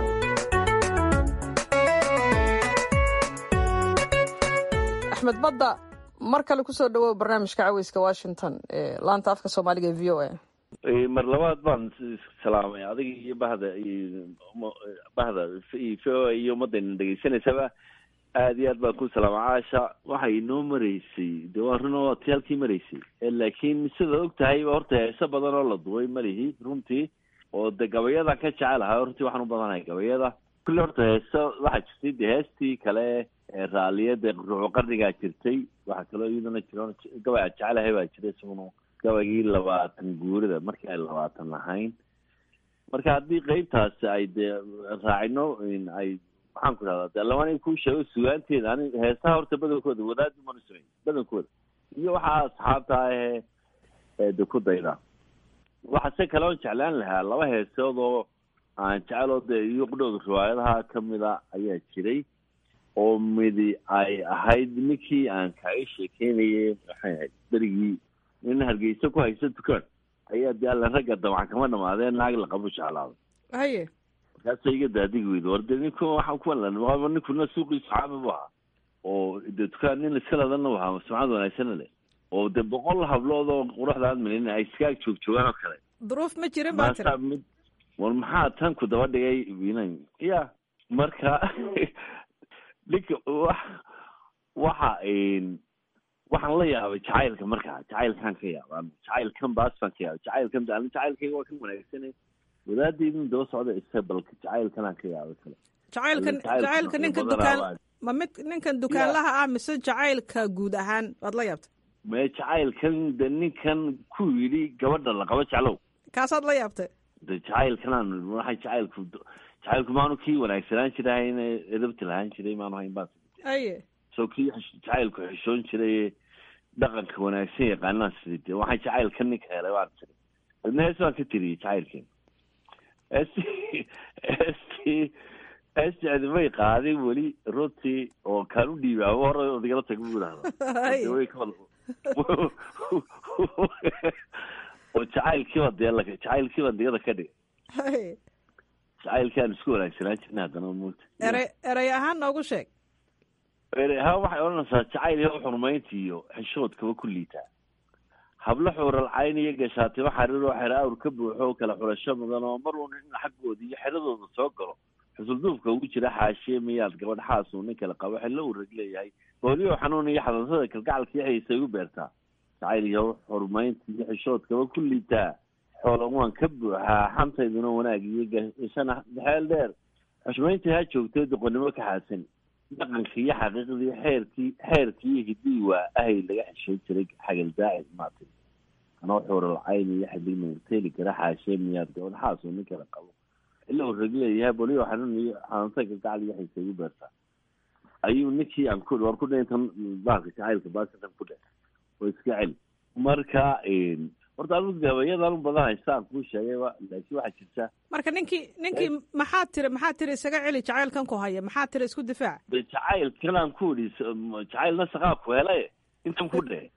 axmed badda mar kale kusoo dhawow barnaamijka caweyska washington ee laanta afka soomaaliga e v o a mar labaad baan salaamay adiga iyo bahda bahda v o a iyo ummadayna dhegeysanaysaba aada iyo aad baan ku salaama caasha waxay inoo maraysay de waa run oo ti halkii maraysay laakiin sidaad og tahay horta heeso badan oo la duway malihi runtii oo de gabayadaan ka jecelahay runtii waxaan u badanahay gabayada kulli horta heeso waxaa jirtay de heestii kale ee raaliyada ruucu qarnigaa jirtay waxaa kaloo iyadana jiro gabay aan jecelahay baa jira isaguna gabaygii labaatan guurida markii ay labaatan lahayn marka haddii qeybtaasi ay dee raacino ay maxaan ku idhahdaa de laban kuu sheego sugaanteeda ani heesaha horta badankooda wadaadi mana samey badankooda iyo waxaa asxaabta ahee de ku dayda waxa se kale oon jeclaan lahaa laba heesood oo aan jeceloo dee iyo qudhooda riwaayadaha kamida ayaa jiray oo midi ay ahayd ninkii aan kaaga sheekeynayay maxay ahayd berigii nin hargeysa ku haysa dukaan ayaa de alla ragga dabcan kama dhamaadeen naag laqabo jeclaado haye markaasa iga daadigi weyda war de ninku waxaan kuwa ninkuna suuqiisu caami bu ahaa oo de dukaan nin iska ladanna u ahaa sumcad wanaagsana leh oo de boqol hablood oo quruxda aad milin ay iskaag joog joogaan oo kale duruuf ma jirin baa tiri mid war maxaa tan ku daba dhigay winan ya marka ninka wax waxa waxaan la yaabay jacaylka markaa jacaylkaan ka yaaba jacaylkan baas baan ka yaabay jacaylkan ani jacaylkayga waa kan wanaagsanay wadaadaydin daba socda isa balka jacaylkanaan ka yaabay kale jacaylkan jacaylka ninka dukaan ma mid ninkan dukaanlaha ah mise jacaylka guud ahaan waad la yaabtay me jacaylkan de ninkan ku yidhi gabadha laqabo jeclow kaasaad la yaabtay de jacaylkanaan waxay jacaylku jacaylku maanu kii wanaagsanaan jirahayn edabti lahaan jiray maanu hayn baa aye soo kii jacaylku xishoon jiray dhaqanka wanaagsan yaqaanaan sidii de waxay jacaylka ninka helay waan tiri adna hees baan ka tiriyey jacaylkeen esti esti esti cidimay qaadin weli runtii oo kaan u dhiibaabo hore odigala tag bu idhahda way ka oo jacaylkiiba dee jacaylkiiba digada ka dhigay jacaylkii aan isku wanaagsanaan jirna haddana multa erey erey ahaan noogu sheeg erey ahaan waxay odhanaysaa jacayl iyo xurmaynta iyo xishoodkaba ku liitaa hablo xuural cayn iyo gashaatimo xariir oo xero awr ka buuxo oo kala xurasho mudan oo mar uun in xaggooda iyo xeradooda soo galo xusulduufka ugu jira xaashiye miyaad gabadh xaasuu nin kale qabo xillo uu rag leeyahay booliyo xanuun iyo xadansada kalgacalka iyo xiisay u beertaa jacayl iyo xurmaynta iyo xishoodkaba ku liitaa xoolan waan ka buuxaa xantayduna wanaag iyo gashana dhexeel dheer xushmayntii ha joogtay doqonnimo ka xaasan dhaqanka iyo xaqiiqdii xeerkii xeerkii iyo hiddii waa ahay laga xishoon jiray xagal daacid maatay anoo xuural cayn iyo xidig nuurteeli kara xaashee miyaad gabadh xaasuu nin kale qabo ila uu rag leeyahay boliyo xanuun iyo xanuunsa kalgacal iyo xiisa igu beertaa ayuu ninkii aan ku waan ku dhintan baalka jacaylka baasintan ku dhe oo iska celi marka horta anigu gabayadan u badan haysta aan kuu sheegayba laakiin waxaa jirta marka ninkii ninkii maxaad tiri maxaad tiri isaga celi jacaylkan ku haya maxaad tiri isku difaac de jacaylkan aan ku idhi jacaylna saqaa ku helay intan ku dhe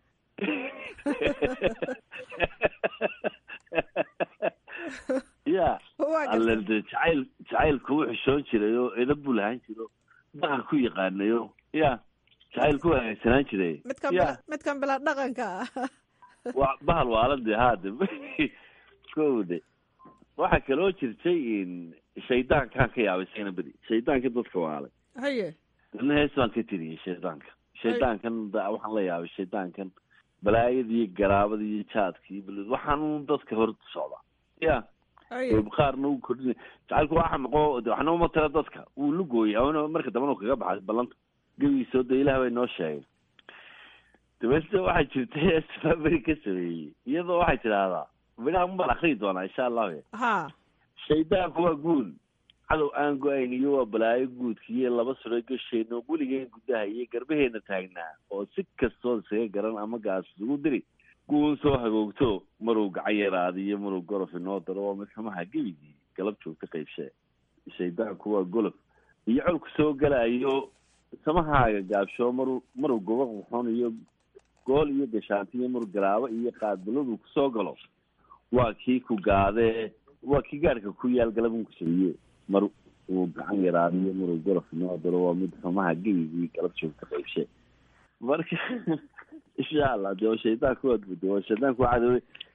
ya alle de jacayl jacaylku u xishoon jiray oo edab buu lahaan jiro dhaqan ku yaqaanayo ya jacayl ku wanaagsanaan jiray midkan ya midkan bilaa dhaqanka ah wa bahal waalade haade kowde waxaa kaloo jirtay shaydaankaan ka yaabay sayna beri shaydaanka dadka waalay haye dana hees baan ka tiriyey shaydaanka shaydaankan waxaan la yaabay shaydaankan balaayada iyo garaabada iyo jaadka iyo bal waxaan dadka hor socdaa ya qaarna u kordhin jacaylku waa xamaqo waxna uma tira dadka wuu lugooyay awna marka dambana u kaga baxay ballanta gebigiisoo de ilaah bay noo sheegay dabeetna waxaa jirta hees beri ka sameeyey iyadoo waxay tidhaahdaa midhaha unbaan akriyi doonaa insha allahu ha shaydaanku waa guul cadow aan go-ayn iyo waa balaayo guudka iyo laba suro gasheenno weligeen gudaha iyo garbaheena taagnaa oo si kastood isaga garan ama gaas isugu diri guun soo hagoogto maruu gacan yaraada iyo maruu gorof inoo daro waa mid xumaha gebigii galab joogta qaybshee shaydaanku waa golof iyo colku soo galaayo samahaaga gaabsho maruu maruu goba quxon iyo gool iyo gashaanti iyo maruu garaabo iyo qaadbaladu kusoo galo waa kii ku gaadee waa kii gaadhka ku yaal galabun kusabiye mar uu gacan yaraadiyo maruu gorof inoo daro waa mid xumaha gebigii galab joogta qaybshee marka insha allah de waa shaydaanku waa guda waa shaydaanku waa cadowe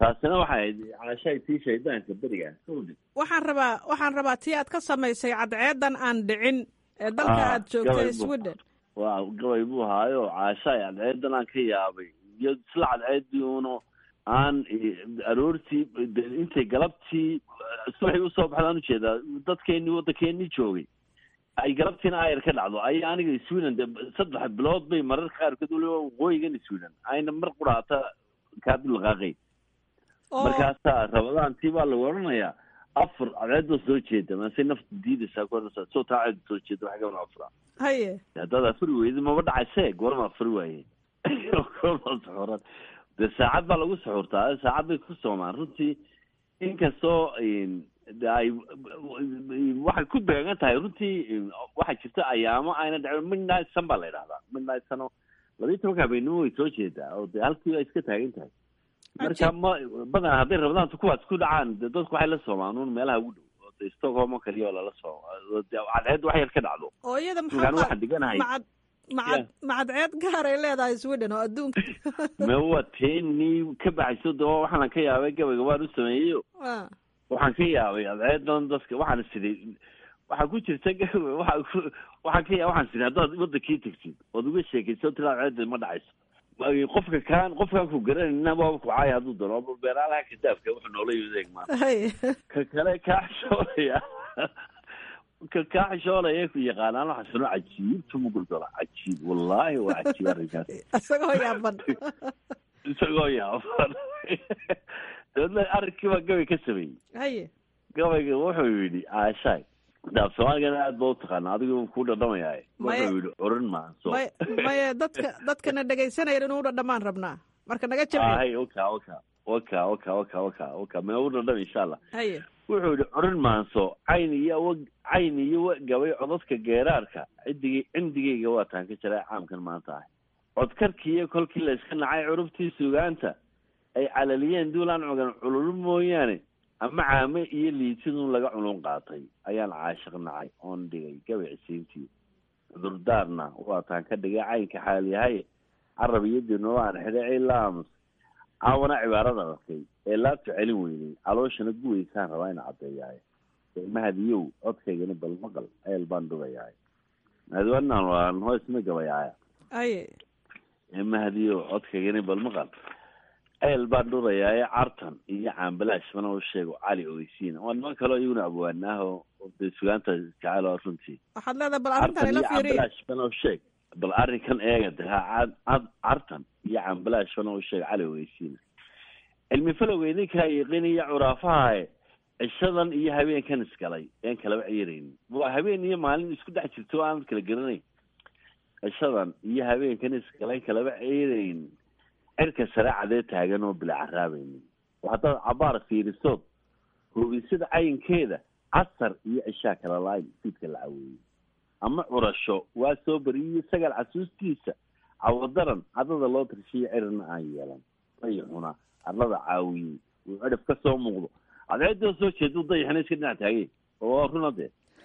taasina waxay ahayd caashahay tii shaydaanka beriga waxaan rabaa waxaan rabaa tii aad ka samaysay cadceedan aan dhicin ee dalka aad joogtay sweden waa gabay buu ahaayo caashahay cadceedan aan ka yaabay iyo isla cadceedii uno aan aroortii intay galabtii subaxii usoo baxdaan ujeedaa dadkeenii waddankeenii joogay ay galabtiina ayar ka dhacdo ay aniga sweden de saddex bilood bay mararka qaarkood waliba waqooyigan sweden ayna mar quraata kaadulaqaaqay markaasaa rabadaantii baa lagu odhanayaa afar cadceedoo soo jeeda maase nafta diidaysaa ku odhanaysaa soo taa ceed soo jeeda wax gaban afra haye haddaad afuri weydi maba dhacayse goorma afuri waaye goorma saxuuran dee saacad baa lagu saxuurtaa saacad bay ku soomaan runtii inkastoo ay waxay ku beegan tahay runtii waxaa jirta ayaamo ayna dhacin midnight sun baa la yidhahdaa midnight sun oo labiyi tobanka habeenimo way soo jeedaa oo dee halkii ay iska taagan tahay marka ma badan hadday rabadaantu kuwaas ku dhacaan de dadku waxay la soomaan un meelaha ugu dhow oo de stockholm oo kaliya oo lala sooma cadceed wax yar ka dhacdo oo iyada markaan waxaan diganahay macad macad macadceed gaar ay leedahay sweden oo adduunka me waa teenii ka baxayso de waxaan ka yaabay gabayga waan u sameeyeyo waxaan ka yaabay cadceedan dadka waxaan siday waxaa ku jirta gawe waa waxaan ka yaabay waxaan siday haddaad wadankii tegtid ood uga sheekayso tira cadceeda ma dhacayso qofka kaan qofkaan ku garanayna waaba ku caaya hadduu doono beeraalaha kadaafka wuxuu noola yimid maanta ka kale kaa xishoolaya ka kaa xishoolaya ku yaqaanaan waxaa sano cajiibta muguldola cajiib wallahi waa cajiib arrinkaas isagoo yaaban isagoo yaaban dabeedna arrinkii baa gabay ka sameeyey haye gabayga wuxuu yidhi aashaay daaf soomaaligana aad ba utaqaana adigu ku dhadhamayaaye wuxuu yidhi curin maanso may maye dadka dadkana dhegaysanaya inuu dhadhamaan rabnaa marka naga jabci hay oka oka oka oka oka oka oka mina u dhadham insha allah haye wuxuu yidhi curin maanso cayn iyo wa cayn iyo wa gabay codadka geeraarka cidigay cindigayga waa taan ka jiray caamkan maanta ahay codkarkiiyo kolkii la iska nacay curubtii sugaanta ay calaliyeen duulaan cogan cululu mooyaane ama caame iyo liitidun laga culun qaatay ayaan caashiq nacay oon dhigay gabay cisiintii cudurdaarna waataan ka dhigay caynka xaaliyahay carab iyo dinooaan xidhay ilaamus caawana cibaarada arkay ee laabta celin weynay calooshana guweysaan rabaa ina caddeeyahay mahadiyow codkaygana bal maqal eel baan dhugayahay mahadiwanaan waan hoosma gabayaaya aye mahadiyow codkaygana bal maqal eel baan dhurayaaye cartan iyo caambalaash mana u sheego cali ogeysiin waa niman kaloo iyaguna abwaanaaho de sugaanta jacayl runtii waxaad leedahay bal arrintan ila fiiriy caambalaash mana u sheeg bal arrinkan eega de ha cad cartan iyo caambalaash mana u sheeg cali ogeysiin cilmi falowga idinkaa yiqiiniyo curaafahae cishadan iyo habeenkan isgalay een kalaba ciiraynin waa habeen iyo maalin isku dhex jirto o aanad kala garanayn cishadan iyo habeenkan isgalay kalaba ciiraynin cirka sare cadee taagan oo bila caraabaynin oo haddaad cabaar fiirisood hubisada cayinkeeda casar iyo cishaa kala laayn fiidka la caweeyey ama curasho waa soo beriyiyo sagaal casuustiisa cawadaran cadada loo tirshiyo cirina aan yeelan dayixuna arlada caawiyey uu cirif ka soo muuqdo cadceedoo soo jeedu dayaxna iska dhinac taagay oo runa dee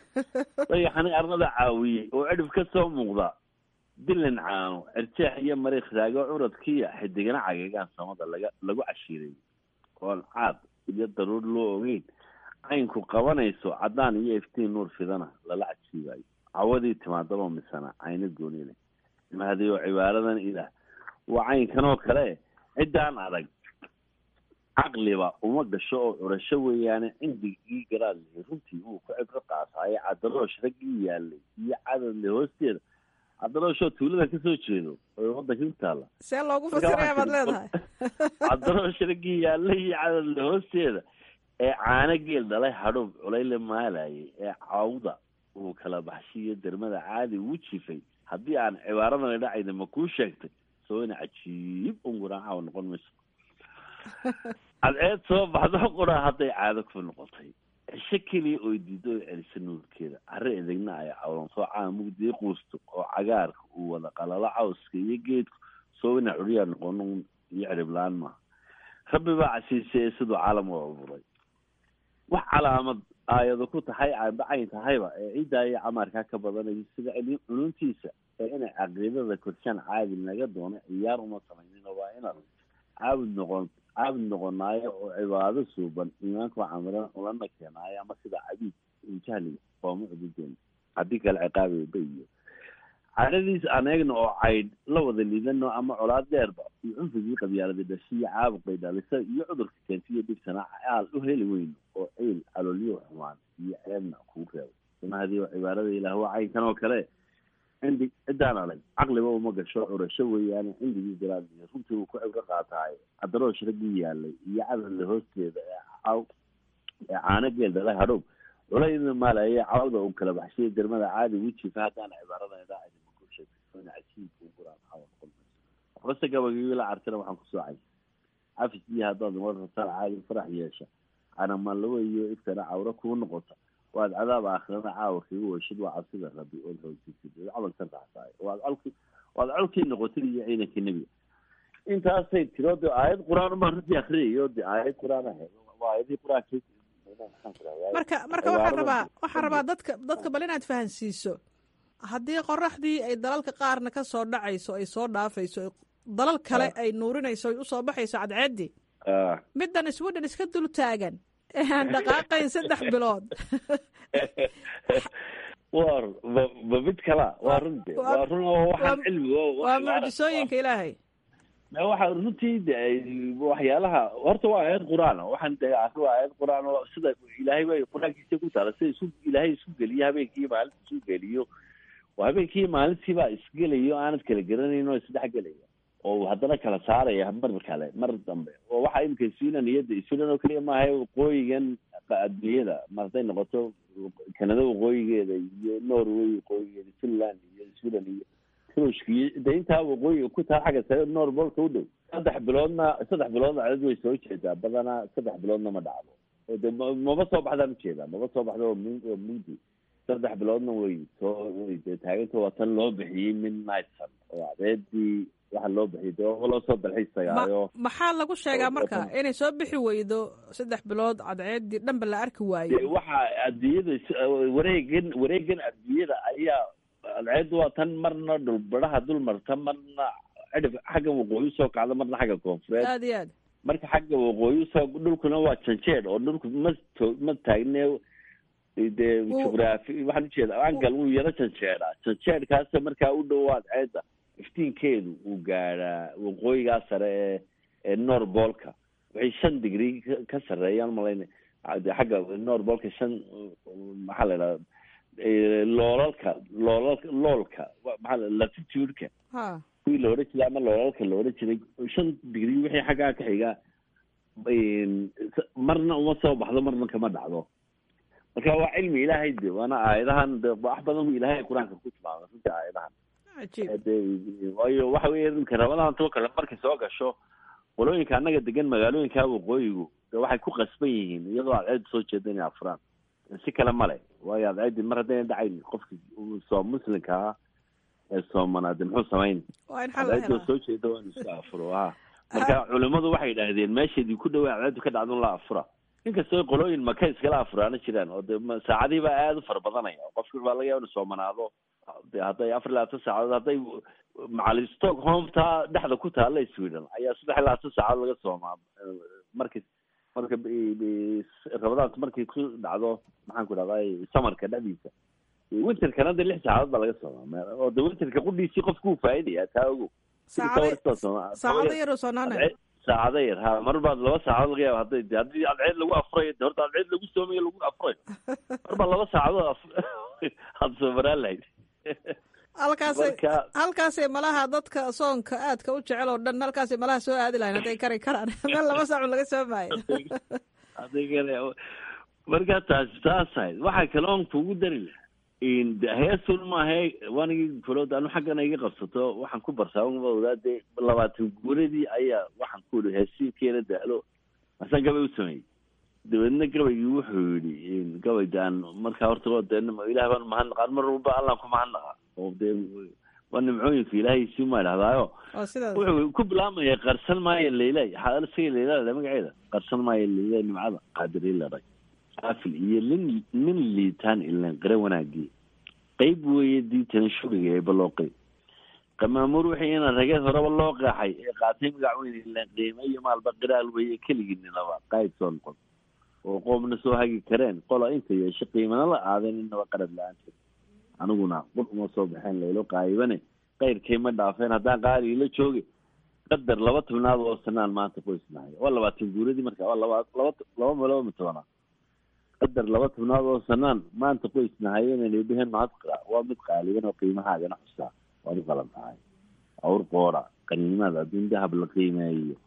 dayaxani arlada caawiyey oo cirif ka soo muuqda dilan caano cirjeex iyo mariikh raago curadkiya xidigana cagagaan samada laga lagu cashiiray oon caad iyo daruur loo ogeyn caynku qabanayso caddaan iyo iftiin nuur fidana lala cajiibayo cawadii timaadaba misana cayna goonile mahadiyo cibaaradan ilaah waa caynkan oo kale ciddaan adag caqliba uma gasho oo curasho weeyaane cindigii garaadley runtii uu ku cibro qaasaaye cadaroosh raggii yaalay iyo cadadle hoosteeda cadarooshoo tuulada kasoo jeedo oo wadankii ku taalla see loogu fasiraya baad leedahay cadaroosh raggii yaalay iyo cadadle hoosteeda ee caano geel dhalay hadhuub culayle maalayay ee cawda uu kala baxshiiyo dermada caadi ugu jifay haddii aan cibaaradan dhacayna ma kuu sheegtay soo ina cajiib unguraacawa noqon mayso cadceed soo baxdo qura hadday caado ku noqotay cisho keliya oy diido oy celisa nuurkeeda carre edegna ay cawlansoo caa mugdii quusto oo cagaarka uu wada qalalo cawska iyo geedku soo ina curyaa noqon iyo ciriblaan maaha rabbi baa casiisay siduu caalam u abuuray wax calaamad aayado ku tahay aanba cayn tahayba ee ciddaa iyo camaarkaa ka badanaya sida cununtiisa ee inay caqiidada korshaan caadi naga doono ciyaar uma samaynin waa inaad caabud noqon caabud noqonaayo oo cibaado suuban iimaanka waa camiran ulana keenaayo ama sida cabiid jahliga qooma cududeen haddii kale ciqaabi bayiyo cadhadiis aan eegno oo caydh la wada liidano ama colaad dheerba iyo cunfigii qabyaalada dhashiyo caabuqay dhalisa iyo cudurka keentiyo dhibsana aal u heli weyno oo ceyl caloolyo xumaan iyo ceebna kugu reebo sunahadii oo cibaarada ilaah waa caynkan oo kale cindi ciddaan adag caqliba uma gasho curasho weeyaane cindigii garaadiyo runtii uu ku cibro qaataayo cadaroosh raggii yaalay iyo cadadla hoosteeda ee caw ee caano geel dhalay hadhow culayda maalaya cawda uu kala baxshay dermada caadi wejifa haddaan cibaarada idaacadi maguusheegna cajiibka u guraan xawad qolmayso waxbase gabagii la cartana waxaan kusoo cay cafis iyo haddaad mar rabtaan caadi farax yeesha canamanlawo iyo iftana cawro kuu noqota waad cadaab aakhirana caawa kaga weshid waa cabsida rabbi ood hoojisid ood camalkan raxsaay waad colki waad colkii noqotid iyo ciidankii nebiga intaasay tiro de aayad qur-aan baan runtii akriyayo de aayad qur-aan ah waa aayadii qur-aanka marka marka waxaan rabaa waxaan rabaa dadka dadka bal inaad fahansiiso haddii qoraxdii ay dalalka qaarna ka soo dhacayso ay soo dhaafayso dalal kale ay nuurinayso ay usoo baxayso cadceeddii middan sweden iska dul taagan ee aan dhaqaaqayn saddex bilood war ma ma mid kala waa runti waa run oo waxaan cilmiga waa mucjisooyinka ilaahay waxa runtii de waxyaalaha horta waa aayad qur-aan waxaan de akri waa aayad qur-aan oo sida ilaahay bay qur-aankiisa ku taala sida isu ilaahay isu geliyo habeenkii maalinta isu geliyo oo habeenkii maalintii baa isgelayo aanad kala garanayn oo isdhex gelaya oo haddana kala saaraya mar kale mar dambe oo waxa imika sweden iyo de sweden oo keliya maaha waqooyigan adduunyada mar hadday noqoto kanada waqooyigeeda iyo norway waqooyigeeda finland iyo sweden iyo ruushka iyo de intaa waqooyiga ku taa xagga sare norbolka u dhow saddex biloodna saddex biloodna cadad way soo jeedaa badanaa saddex biloodna ma dhacdo oo de maba soo baxdaan ujeedaa maba soo baxda oo m oo mugdi saddex biloodna way soo way de taaganta waa tan loo bixiyey midnight sun oo adeedii waxa loo bixiyay de waa loo soo dalxiisayaayo maxaa lagu sheegaa marka inay soo bixi weydo saddex bilood cadceeddii dhanba la arki waayo waxa adduunyada wareegan wareegan adduunyada ayaa adceeddu waa tan marna dhulbaraha dul marta marna cidhif xagga waqooyi usoo kacda marna xagga koonfureed aad iyo aad marka xagga waqooyi usoo dhulkuna waa janjeed oo dhulku ma to ma taagne dee jugraafi waxaan ujeeda angal wuu yaro janjeedaa janjeedkaasa markaa u dhow adceedda iftiinkeedu uu gaadhaa waqooyigaa sare ee ee norbolka waxay shan digrii ka sarreeyaan malayna xagga norbolka shan maxaa la idhahda loolalka loolalka loolka maxaa latitude-ka kuwii la odhan jiray ama loolalka la odhan jiray shan digrii wixii xaggaa ka xigaa marna uma soo baxdo marna kama dhacdo marka waa cilmi ilaahay de waana aayadahan de wax badan bu ilahay qur-aanka ku tilmaamay runtii aayadahan waayo waxa weya imka rabadahan too kale markay soo gasho qolooyinka annaga degan magaalooyinka waqooyigu de waxay ku qasban yihiin iyadoo adceedda soo jeeda inay afuraan si kale male waayo adceeddi mar haddayna dhacayn qofki soo muslimka ah ee soomanaade muxuu samayn adceeddoo soo jeeda waa inu iska afuro ha marka culimadu waxay idhaahdeen meesheedii ku dhawaa adceeddu ka dhacdo la afura inkastoo qolooyin maka iskala afuraana jiraan oo de saacadihii baa aada u fara badanaya oo qofki baa laga yaaba inu soomanaado de hadday afar iyo labaatan saacadood hadday macali stockholm taa dhexda ku taalla sweden ayaa saddex iyo labaatan saacadood laga soomaa marki marka rabadaanta markay ku dhacdo maxaan ku dhahday samarka dhexdiisa winterkana de lix saacadood baa laga soomaa oo de winterka qudhiisii qofku uu faa'iidaya taa ogo saacado yar oo soonaanay saacado yar ha mar baad laba saacadood laga yaaba hadday de haddii adceed lagu afurayo de horta adceed lagu soomayo lagu afurayo mar baa laba saacadood aad soomaraan lahayd halkaasay halkaasay malaha dadka soonka aadka u jecel oo dhan halkaasay malaha soo aadi lahayn hadday kari karaan meel laba saacun laga soomaayo adigana markaa taasi taas ahayd waxaa kaloon kugu dari lahaa heesun maahe wanigi kulood anu xaggana iga qabsato waxaan ku barsaamawdaa dee labaatan guuradii ayaa waxaan ku ihi heesiinkeena daalo asaan gabay u sameeyey dabeedna gabaygii wuxuu yidhi gabaydaan markaa horta de ilaah baan mahadnaqaan mar walba allaan ku mahadnaqa oo dee waa nimcooyinka ilaahay si ma idhahdaayo wuxuu ku bilaabmaya qarsan maayo leila isaga leila magaceeda qarsan maayo leila nimcada qaadiri ladhay afil iyo lin nin liitaan ilan qare wanaagii qeyb weeye diitana shuriga ee balooqey qamaamuur wixii ina rageed horeba loo qeexay ee qaatay magac weyn ileen qiime iyo maalba qiraal weeye keligiininaba qayd soo noqon oo qoomna soo hagi kareen qola inta yeesho qiimana la aadeen inaba qarad la-aanteed aniguna qur uma soo baxeen laylo qaayibane qayrkay ma dhaafeen haddaan qaali ila jooge qadar laba tobnaad oo sanaan maanta qoysnahay waa labaatan guuradii marka waa laba laba laba malaba ma tobanaad qadar laba tobnaad oo sanaan maanta qoysnahay inayna dheheen mahad waa mid qaaliban oo qiimahaagana xusaa waad u qalan tahay awr qoora qaniimada adduun dahab la qiimeeyo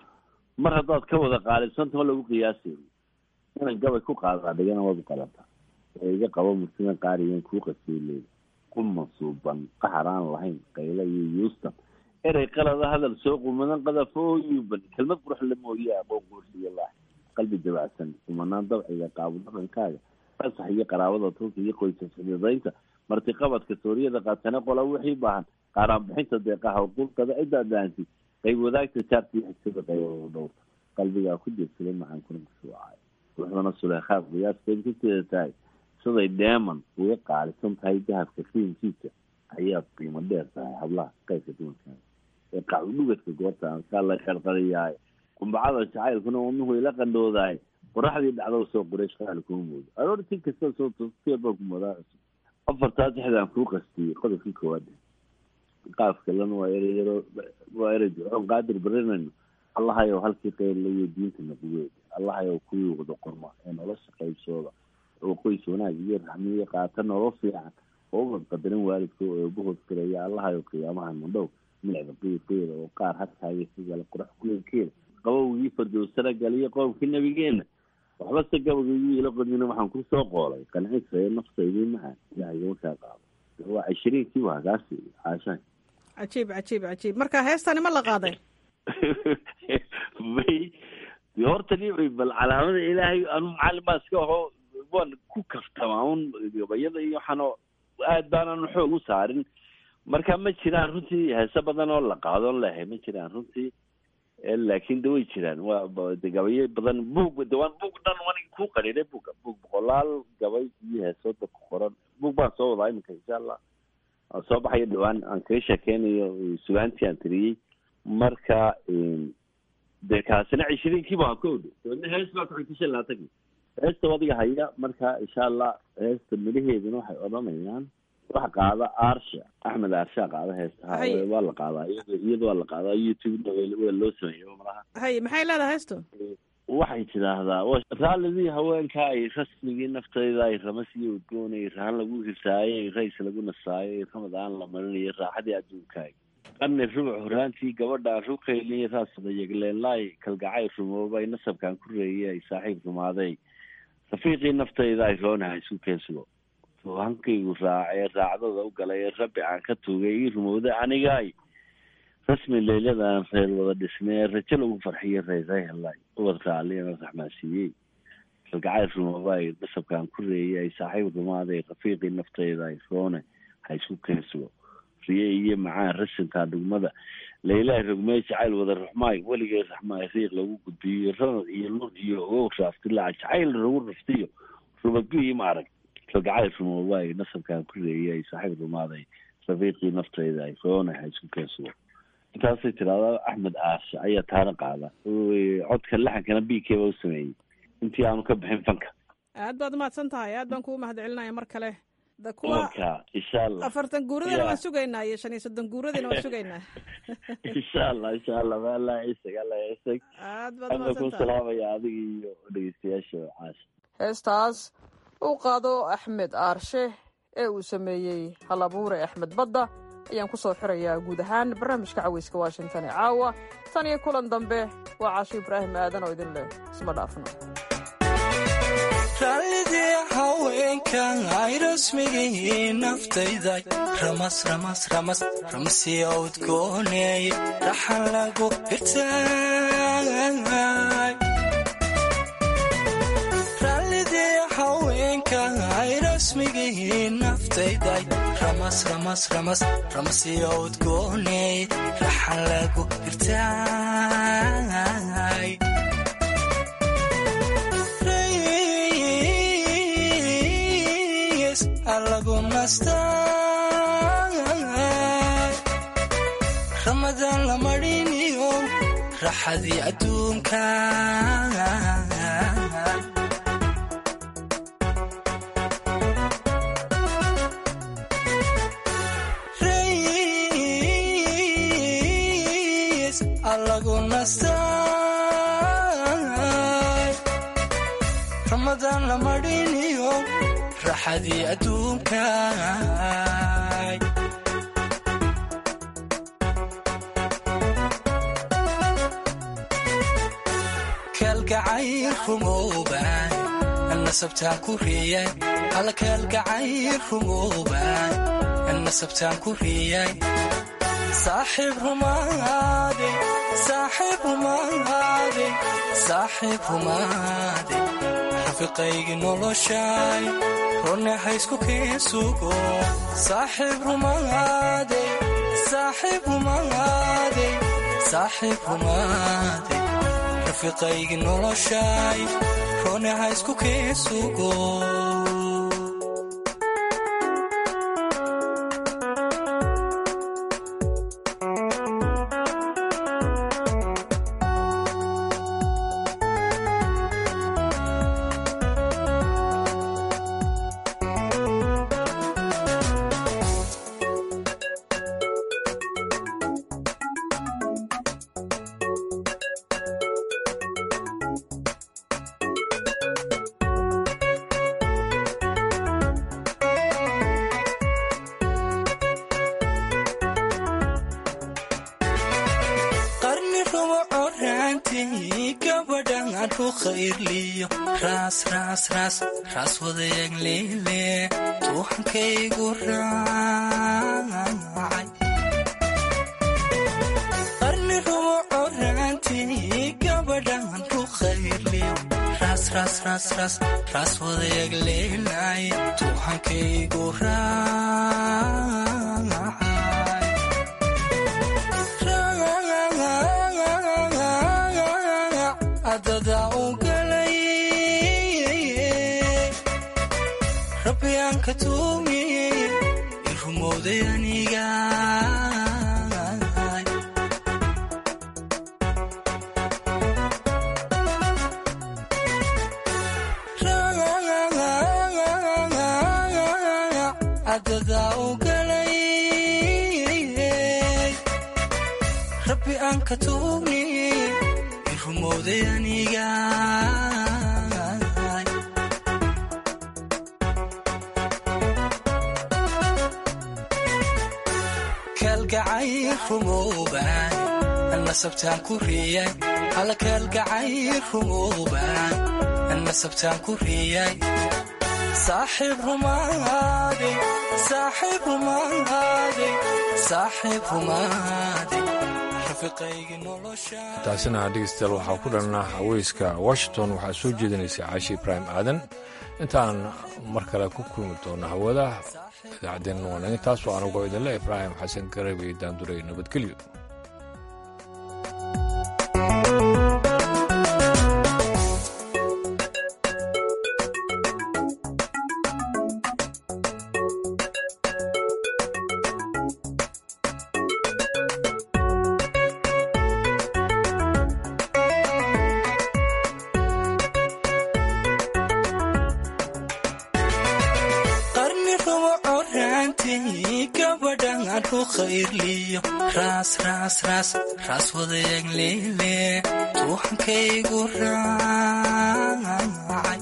mar haddaad ka wada qaalibsanta ma lagu qiyaasayo inan gabay ku qaadaa dhigana waad u qalantaa ee iga qabo murtida qaarigan kuu qasiileeda ku mansuuban qaxar aan lahayn qayla iyo yuustan erey qalada hadal soo qumadan qadafo oo yuuban kelmad qurux la mooye aqoon guursiga laax qalbi dabacsan kumanaan dabciga qaabo dhaqankaaga fasax iyo qaraabada tulka iyo qoysa xididaynta martiqabadka sooriyada qaatane qola wixii baahan qaaraan bixinta deeqaha qulqada ciddaa daantid qayb wadaagta jaarta iyo xigsada qaybada dhowrta qalbigaa ku jeedsaday macaankuna kushuucay ruuxdana suleekhaad qiyaaskeed ku jeeda tahay siday dheeman uga qaalisan tahay dahabka qiimkiisa ayaad qiimo dheer tahay hablaha qaybka dumarkaa ee qacudhugadka goorta ankaa la qarqariyaay kumbacada jacaylkuna wadnuhu ila qandhoodaay qoraxdii dhacdo soo qureesh qaali kuma moodo aroortii kasta soo tosteebaa ku moodaa cusub afartaa dexdaan kuu qastiyey qodobkii koowaad qaaf kalena waa ereyaro waa erey ducoon qaadir barinayno allahayow halkii qeylla iyo diinta naqugeeda allahayow kuwii wada qorma ee nolosha qaybsooda oo qoys wanaag iyo raxmiyo qaata nolol fiican oo ubad qadarin waalidka oo eebahood fireeya allahayow qiyaamahan mandhow milicda qiiqeeda oo qaar hadkaaga sigala qurax kuleelkeeda qabowgii fardowsana galiyo qoomkii nabigeena waxba se gabagaygu ila qodina waxaan ku soo qoolay qancisayo naftaydii macaan ilaahay markaa qaado waa cishiriinkii waa kaasi caashaan cajiib cajiib cajiib marka heestani ma la qaaday may horta ni bal calaamada ilaahay anu macalin baa iska aho waan ku kaftamaa un gabayada iyo waxaanoo aad baananu xoog u saarin marka ma jiraan runtii heese badan oo la qaadoon lehay ma jiraan runtii laakin de way jiraan waa de gabayo badan buug de waan buug dhan wanig ku qariiray buuga buug boqolaal gabay iyo heesooda ku qoran buug baan soo wadaa iminka insha allah aan soo baxayo dhawaan aan kaga sheekeynayo sugaantii aan tiriyey marka de kaasina cishiriinkii baa ka odho dabeedna hees baa ku xigta shan labaatankii heesta adiga haya marka insha allah heesta midhaheeduna waxay odhanayaan waxa qaada aarsha axmed aarsha qaada heesta waa la qaadaa iyada waa la qaadaa youtube waa loo sameeya malaha hay maxay leedahay heesto waxay tidhaahdaa raalidii haweenka ay rasmigii naftayda ay ramas iyo udgoonay rahan lagu hirsaayay rays lagu nasaayo ramadaan la marinayo raaxadii adduunkaaga qarni rubuc horaantii gabadhaan ruqayliy raasadayegleenlaay kalgacay rumoobay nasabkaan ku reeyay ay saaxiib rumaaday rafiiqii naftayda ay roonaha isku keensugo hankaygu raacee raacdada u galay ee rabbi aan ka tuugay ii rumowday anigaay rasmi leyladan reer wada dhisnay ee rajo lagu farxiyo reeray helay ubad raalliyana raxmaasiiyey kalgacay rumoobaay nasabkaan ku reeyay ay saaxiib rumaaday rafiiqii naftayda ay roone ha isku keensugo riye iyo macaan rasinkaa dhugmada laylaha rogmey jacayl wada ruxmaay weligay raxmaay riiq lagu gudbiyo ranad iyo lur iyo ogow raaftilaac jacayl lagu raftiyo rubadguhii ma arag kalgacayl rumoobaay nasabkaan ku reeyay saaxiib rumaaday rafiiqii naftayda ay roone ha isku keensugo intaasay tiraahdaa axmed aashe ayaa taana qaada codka laxankana b k ba u sameeyey intii aanu ka bixin fanka aad baad umahadsan tahay aad baan kugu mahad celinaya mar kale da kuwa marka insha allah afartan guuradina waan sugaynaa iyo shan iyo soddon guuradina waan sugaynaa insha allah insha allah maala isag alla isag aad baad ana ku umahadsan tahay salaamaya adiga iyo dhegeystayaasha caasha heestaas uu qaado axmed aarshe ee uu sameeyey halabuure axmed badda ayaan ku soo xirayaa guud ahaan barnaamijka caweyska washington ee caawa tan iyo kulan dambe waa caasho ibraahim aadan oo idin leh isma dhaafno raalidii haweenkan ay rasmigii naftayday ramas ramas ramas ramsiya udgooney raxan lagu hirtaay raalidii haweenkan ay rasmigii naftayday ramas ramas ramas ramsiya udgooney raxan lagu hirtaay alagu nastaa raxadii adduunka rays allagu nastay ramadaan la madhiniyo raxadii adduunka kalgacayl rumooban nasabtaan ku riyay alla kalgacayl rumooban nasabtaan ku riyay saaxiib rumaade saaxiib rumaade saaxiib rumaade rafiqaygi noloshay rone haysku keen sugo saaxiib rumaade saaxiib rumaade saaxiib rumaade rafiqaygi noloshay rone haysku keen sugo qarni rumo coraantii gabadhan adhu khayrliyo raas raas raas raas wadayaag leele tuuxankaygu raacay qarni rumo coraantii gabadhan adhu khayrliyo raas raas raas raas raas wadayaag leelay tuuxankaygu raacay adada u galay rabbi aan ka tuugay i rumowday aniga adada u galay rabbi aan ka tuugay i rumowday aniga kalgacayl rumooban nasabtaan ku riyay alla kalgacayl rumooban nasabtaan ku riyay saaxiib rumaade saaxiib rumaade saaxiib rumaade rafiqaygi nolosha taasina dhegeystayaal waxaa ku dhalnaa haweyska washington waxaa soo jeedinaysay caashi ibraahim aadan intaan mar kale ku kulmi doona hawada idaacaddeenna waa naga taas oo anagoo idinle ibraahim xasan garab iyo daanduray nabadgelyo qarni rumo coraantii gabadhan adhu khayrliyo raas raas raas raas wadayaag leele tuuxankaygu raacay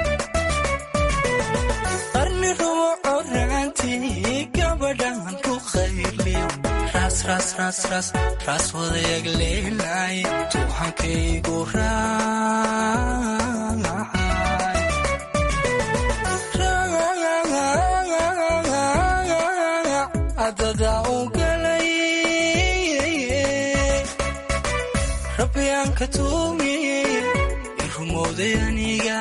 qarni rumo coraantii gabadhan adhu khayrliyo raas raas raas raas raas wadayaag leelay tuuxankaygu raacay adada u galay rabbi aan ka tuugay i rumowday aniga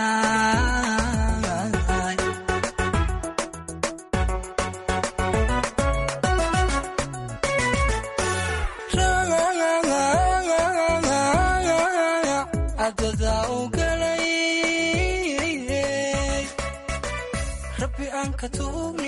adada u galay rabbi aan ka tuugay